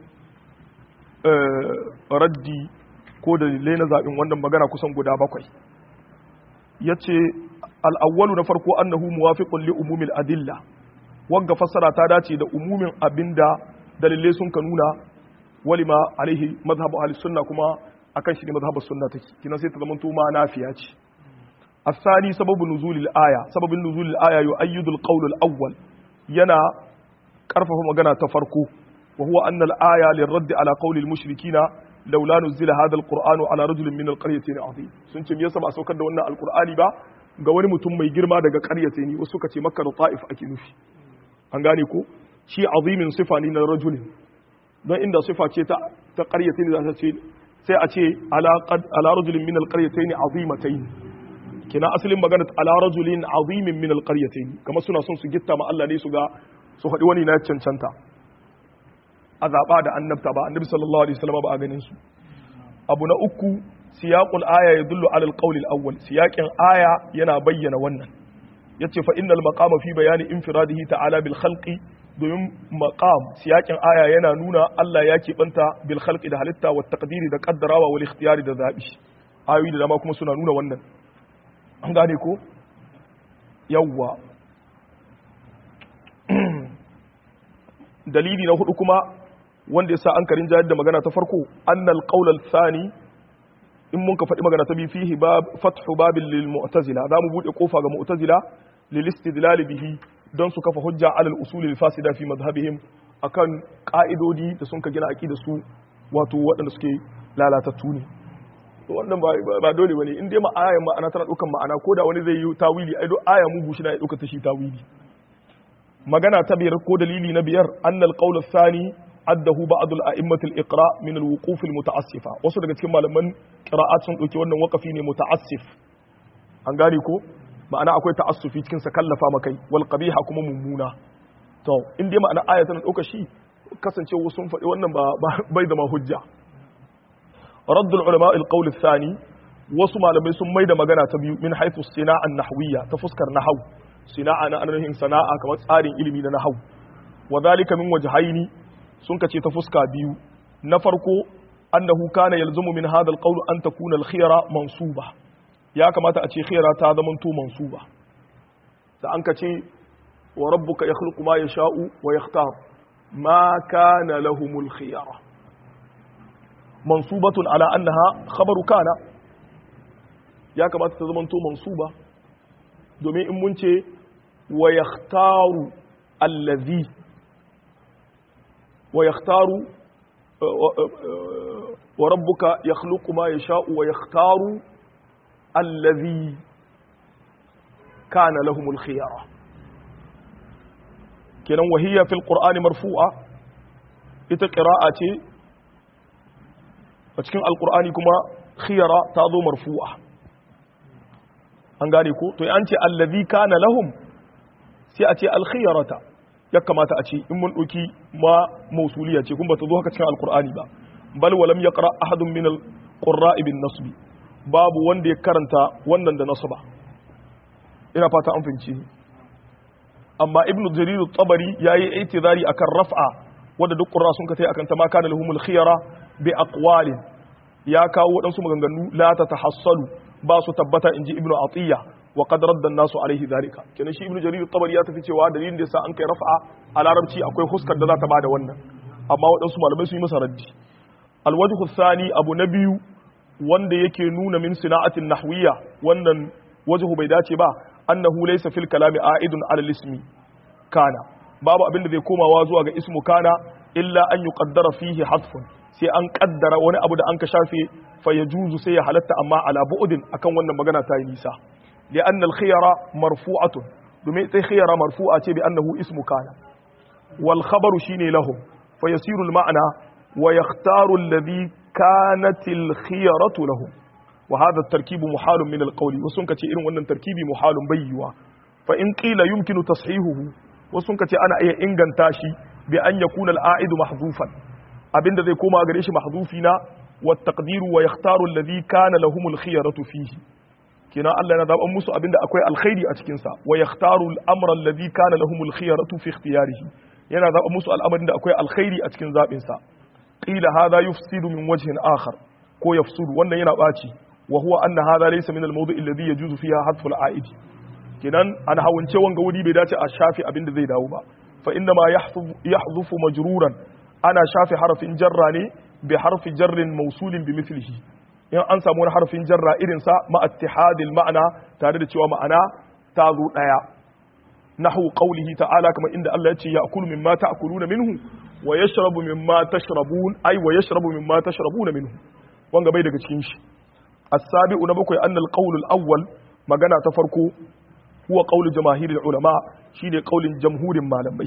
raddi ko dalilai na zaɓin wannan magana kusan guda bakwai ya ce al'awwalu na farko annahu muwafiqun li umumil adilla wagga fassara ta dace da umumin abinda dalilai sun ka nuna walima alaihi mazhabu ahli sunna kuma akan shi ne mazhabar sunna take kina sai ta zama to ma nafiya ce asani sababu nuzulil aya sababin nuzulil aya yu'ayyidul qawl al-awwal yana karfafa magana ta farko wa huwa anna al-aya lirradd ala qawl al-mushrikina laula nuzila hadha al-qur'anu ala rajulin min al-qaryatayn azim sun ce me yasa ba a saukar da wannan al-qur'ani ba ga wani mutum mai girma daga qaryatayn wasu suka ce makka da ta'if ake nufi an gane ko shi azimin sifa ne na rajulin don inda sifa ce ta ta qaryatayn za ta ce sai a ce ala rajulin min alqaryatayn azimatayn kina asalin magana ala rajulin azimin min alqaryatayn kamar suna son su gitta ma Allah ne su ga su faɗi wani na cancanta a zaɓa da annabta ba annabi sallallahu alaihi wasallam ba a ganin su abu na uku siyaqul aya yadullu ala alqawl alawwal siyaqin aya yana bayyana wannan yace fa innal maqama fi bayani infiradihi ta'ala bil khalqi domin maqam siyakin aya yana nuna Allah ya keɓanta bil khalqi da halitta wa taqdiri da qaddarawa wal ikhtiyari da zabi ayoyi da dama kuma suna nuna wannan an gane ko yawwa dalili na hudu kuma wanda yasa an karin jayar da magana ta farko annal qawl al thani in mun ka faɗi magana ta bi fihi bab fathu babil lil mu'tazila za mu bude kofa ga mu'tazila lil istidlal bihi don su kafa hujja alal usulil fasida fi madhhabihim akan ka'idodi da sun ka gina aqida su wato waɗanda suke lalatattu ne to wannan ba dole bane in dai ma ayan ma'ana tana dukan ma'ana ko da wani zai yi tawili ai aya mugu shi na ya dauka ta shi tawili magana ta biyar ko dalili na biyar annal qawl athani addahu ba'd al-a'immat al-iqra min al-wuquf al-muta'assifa wasu daga cikin malaman qira'at sun dauki wannan waqafi ne muta'assif an gane ko ma'ana akwai ta'assufi cikin sa kallafa makai wal qabiha kuma mummuna to in dai ma'ana aya tana dauka shi kasance wasu sun faɗi wannan ba bai zama hujja raddul ulama al qawl thani wasu malamai sun maida magana ta biyu min haythu sina'a nahwiyya ta fuskar nahwu sina'a na anahin sana'a kamar tsarin ilimi na nahwu wa dhalika min wajhaini sun kace ta fuska biyu na farko annahu kana yalzumu min hadha al qawl an takuna al khiyara mansuba ya kamata a ce khira ta zama to mansuba da an ka ce wa rabbuka yakhluqu ma yasha'u wa yakhtar ma kana lahumul khiyara mansubatun ala annaha khabaru kana ya kamata ta zama to mansuba domin in mun ce wa yakhtaru allazi wa yakhtaru wa rabbuka yakhluqu ma yasha'u wa yakhtaru الذي كان لهم الخيار kenan wahiyya fil qur'ani marfu'a ita qira'a ce a cikin alqur'ani kuma khiyara ta zo marfu'a an gane ko to an ce allazi kana lahum sai a ce alkhiyarata ya kamata a ce in mun ɗauki ma mausuliya ce kun ba ta zo haka cikin alkur'ani ba bal walam yaqra ahadun min alqurra ibn nasbi babu wanda ya karanta wannan da nasba ina fata an fahimci amma ibnu jarir at-tabari yayi itizari akan raf'a wanda duk qurra sun kace akan ta ma kana lahumul khiyara bi aqwalin ya kawo wadansu maganganu la tatahassalu ba su tabbata inji ibnu atiya wa qad radda an-nasu alaihi dhalika kenan shi ibnu jarir at-tabari ya tafi cewa dalilin da yasa an kai raf'a a larabci akwai huskar da za ta bada wannan amma wadansu malamai sun yi masa raddi alwajhu thani abu na biyu wanda yake nuna min sina'atin nahwiyya wannan wajhu bai dace ba annahu laysa fil kalami a'idun ala ismi kana babu abin da zai komawa zuwa ga ismu kana illa an yuqaddara fihi hadfun sai an kaddara wani abu da an ka shafe fa yajuzu sai ya halatta amma ala bu'din akan wannan magana ta yi nisa li'anna al-khiyara marfu'atun domin sai khiyara marfu'a ce bi annahu ismu kana wal khabaru shine lahum fa yasiru al-ma'na wa yakhtaru alladhi kanat al-khiyaratu lahum wa hadha at-tarkibu muhalun min al-qawli wasun kace irin wannan tarkibi muhalun bayyuwa fa in qila yumkinu tashihuhu wasun kace ana iya inganta shi bi an yakuna al-a'idu mahdhufan abinda zai koma gare shi mahdhufi na wa taqdiru wa yakhtaru alladhi kana lahum al-khiyaratu fihi kina Allah yana zaban musu abinda akwai alkhairi a cikin sa wa yakhtaru al-amra alladhi kana lahum al-khiyaratu fi ikhtiyarihi yana zaban musu al'amarin da akwai alkhairi a cikin zabin sa qila hadha yufsidu min wajhin akhar ko yafsudu wannan yana baci wa huwa anna hadha laysa min al-mawdu' alladhi yajuzu fiha hadfu al-a'id kinan an hawance wanga wuri bai dace a shafi abin da zai dawo ba fa inna ma yahdhufu majruran ana shafi harafin jarra ne bi harfi jarrin mawsulin bi mithlihi in an samu wani harfin jarra irin sa ma ittihadil ma'ana tare da cewa ma'ana ta zo daya nahu qawlihi ta'ala kama inda Allah ya ce ya'kulu mimma ta'kuluna minhu wa yashrabu mimma tashrabun ay wa yashrabu mimma tashrabuna minhu wanga bai daga cikin shi as-sabi'u na bakwai annal qawl al-awwal magana ta farko huwa qawl jamaahir ulama shine qaulin jamhurin malamai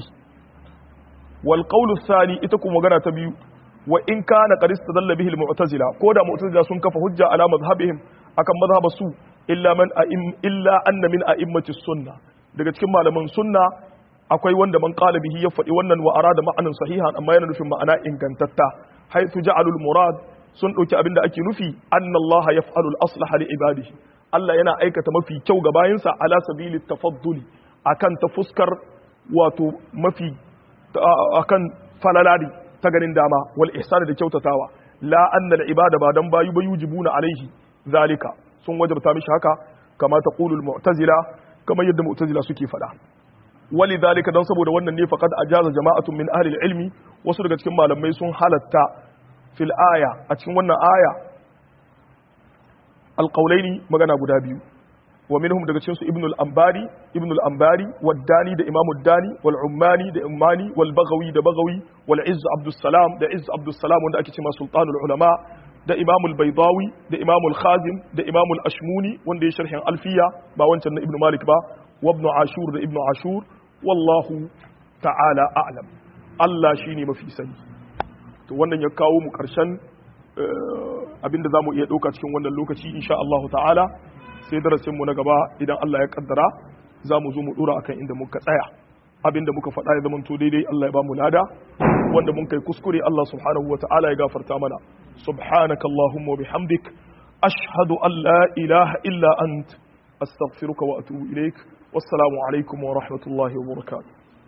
wal qawl ath-thani ita kuma magana ta biyu wa in kana qad istadalla bihi al-mu'tazila ko da mu'tazila sun kafa hujja ala madhhabihim akan madhhaba su illa man a'im illa anna min a'immati sunna daga cikin malaman sunna akwai wanda man qala bihi ya faɗi wannan wa arada ma'anan sahihan amma yana nufin ma'ana ingantatta haythu ja'alu al-murad sun ɗauki abin da ake nufi anna Allah yaf'alu al-aslah li ibadihi Allah yana aikata mafi kyau ga bayinsa ala sabili tafadduli akan ta fuskar wato mafi akan falalari ta ganin dama wal ihsan da kyautatawa la anna al-ibada ba dan bayu bayujibuna alaihi zalika sun wajabta mishi haka kama taqulu al-mu'tazila kama yadda mu'tazila suke faɗa walidhalika dan saboda wannan ne faqad ajaza jama'atun min ahli al-ilmi wasu daga cikin malamai sun halatta fil aya a cikin wannan aya alƙaulaini magana guda biyu wa minhum daga cikin su ibn al-ambari ibn al-ambari wad-dani da imam ad-dani wal ummani da ummani wal baghawi da baghawi wal izz abdus salam da izz abdus salam wanda ake cewa sultanul ulama da imam al-baydawi da imam al-khazim da imam al-ashmuni wanda ya sharhin alfiya ba wancan na ibn malik ba wa ibn ashur da ibn ashur wallahu ta'ala a'lam Allah shine mafi sani to wannan ya kawo mu karshen abinda za mu iya ɗauka cikin wannan lokaci insha Allah ta'ala sai darasinmu na gaba idan Allah ya kaddara za mu zo mu ɗora akan inda muka tsaya abinda muka faɗa ya zama to daidai Allah ya ba mu lada wanda mun kai kuskure Allah subhanahu wa ta'ala ya gafarta mana subhanaka allahumma wa bihamdik ashhadu an la ilaha illa ant astaghfiruka wa atubu ilaik wassalamu alaikum wa rahmatullahi wa barakatuh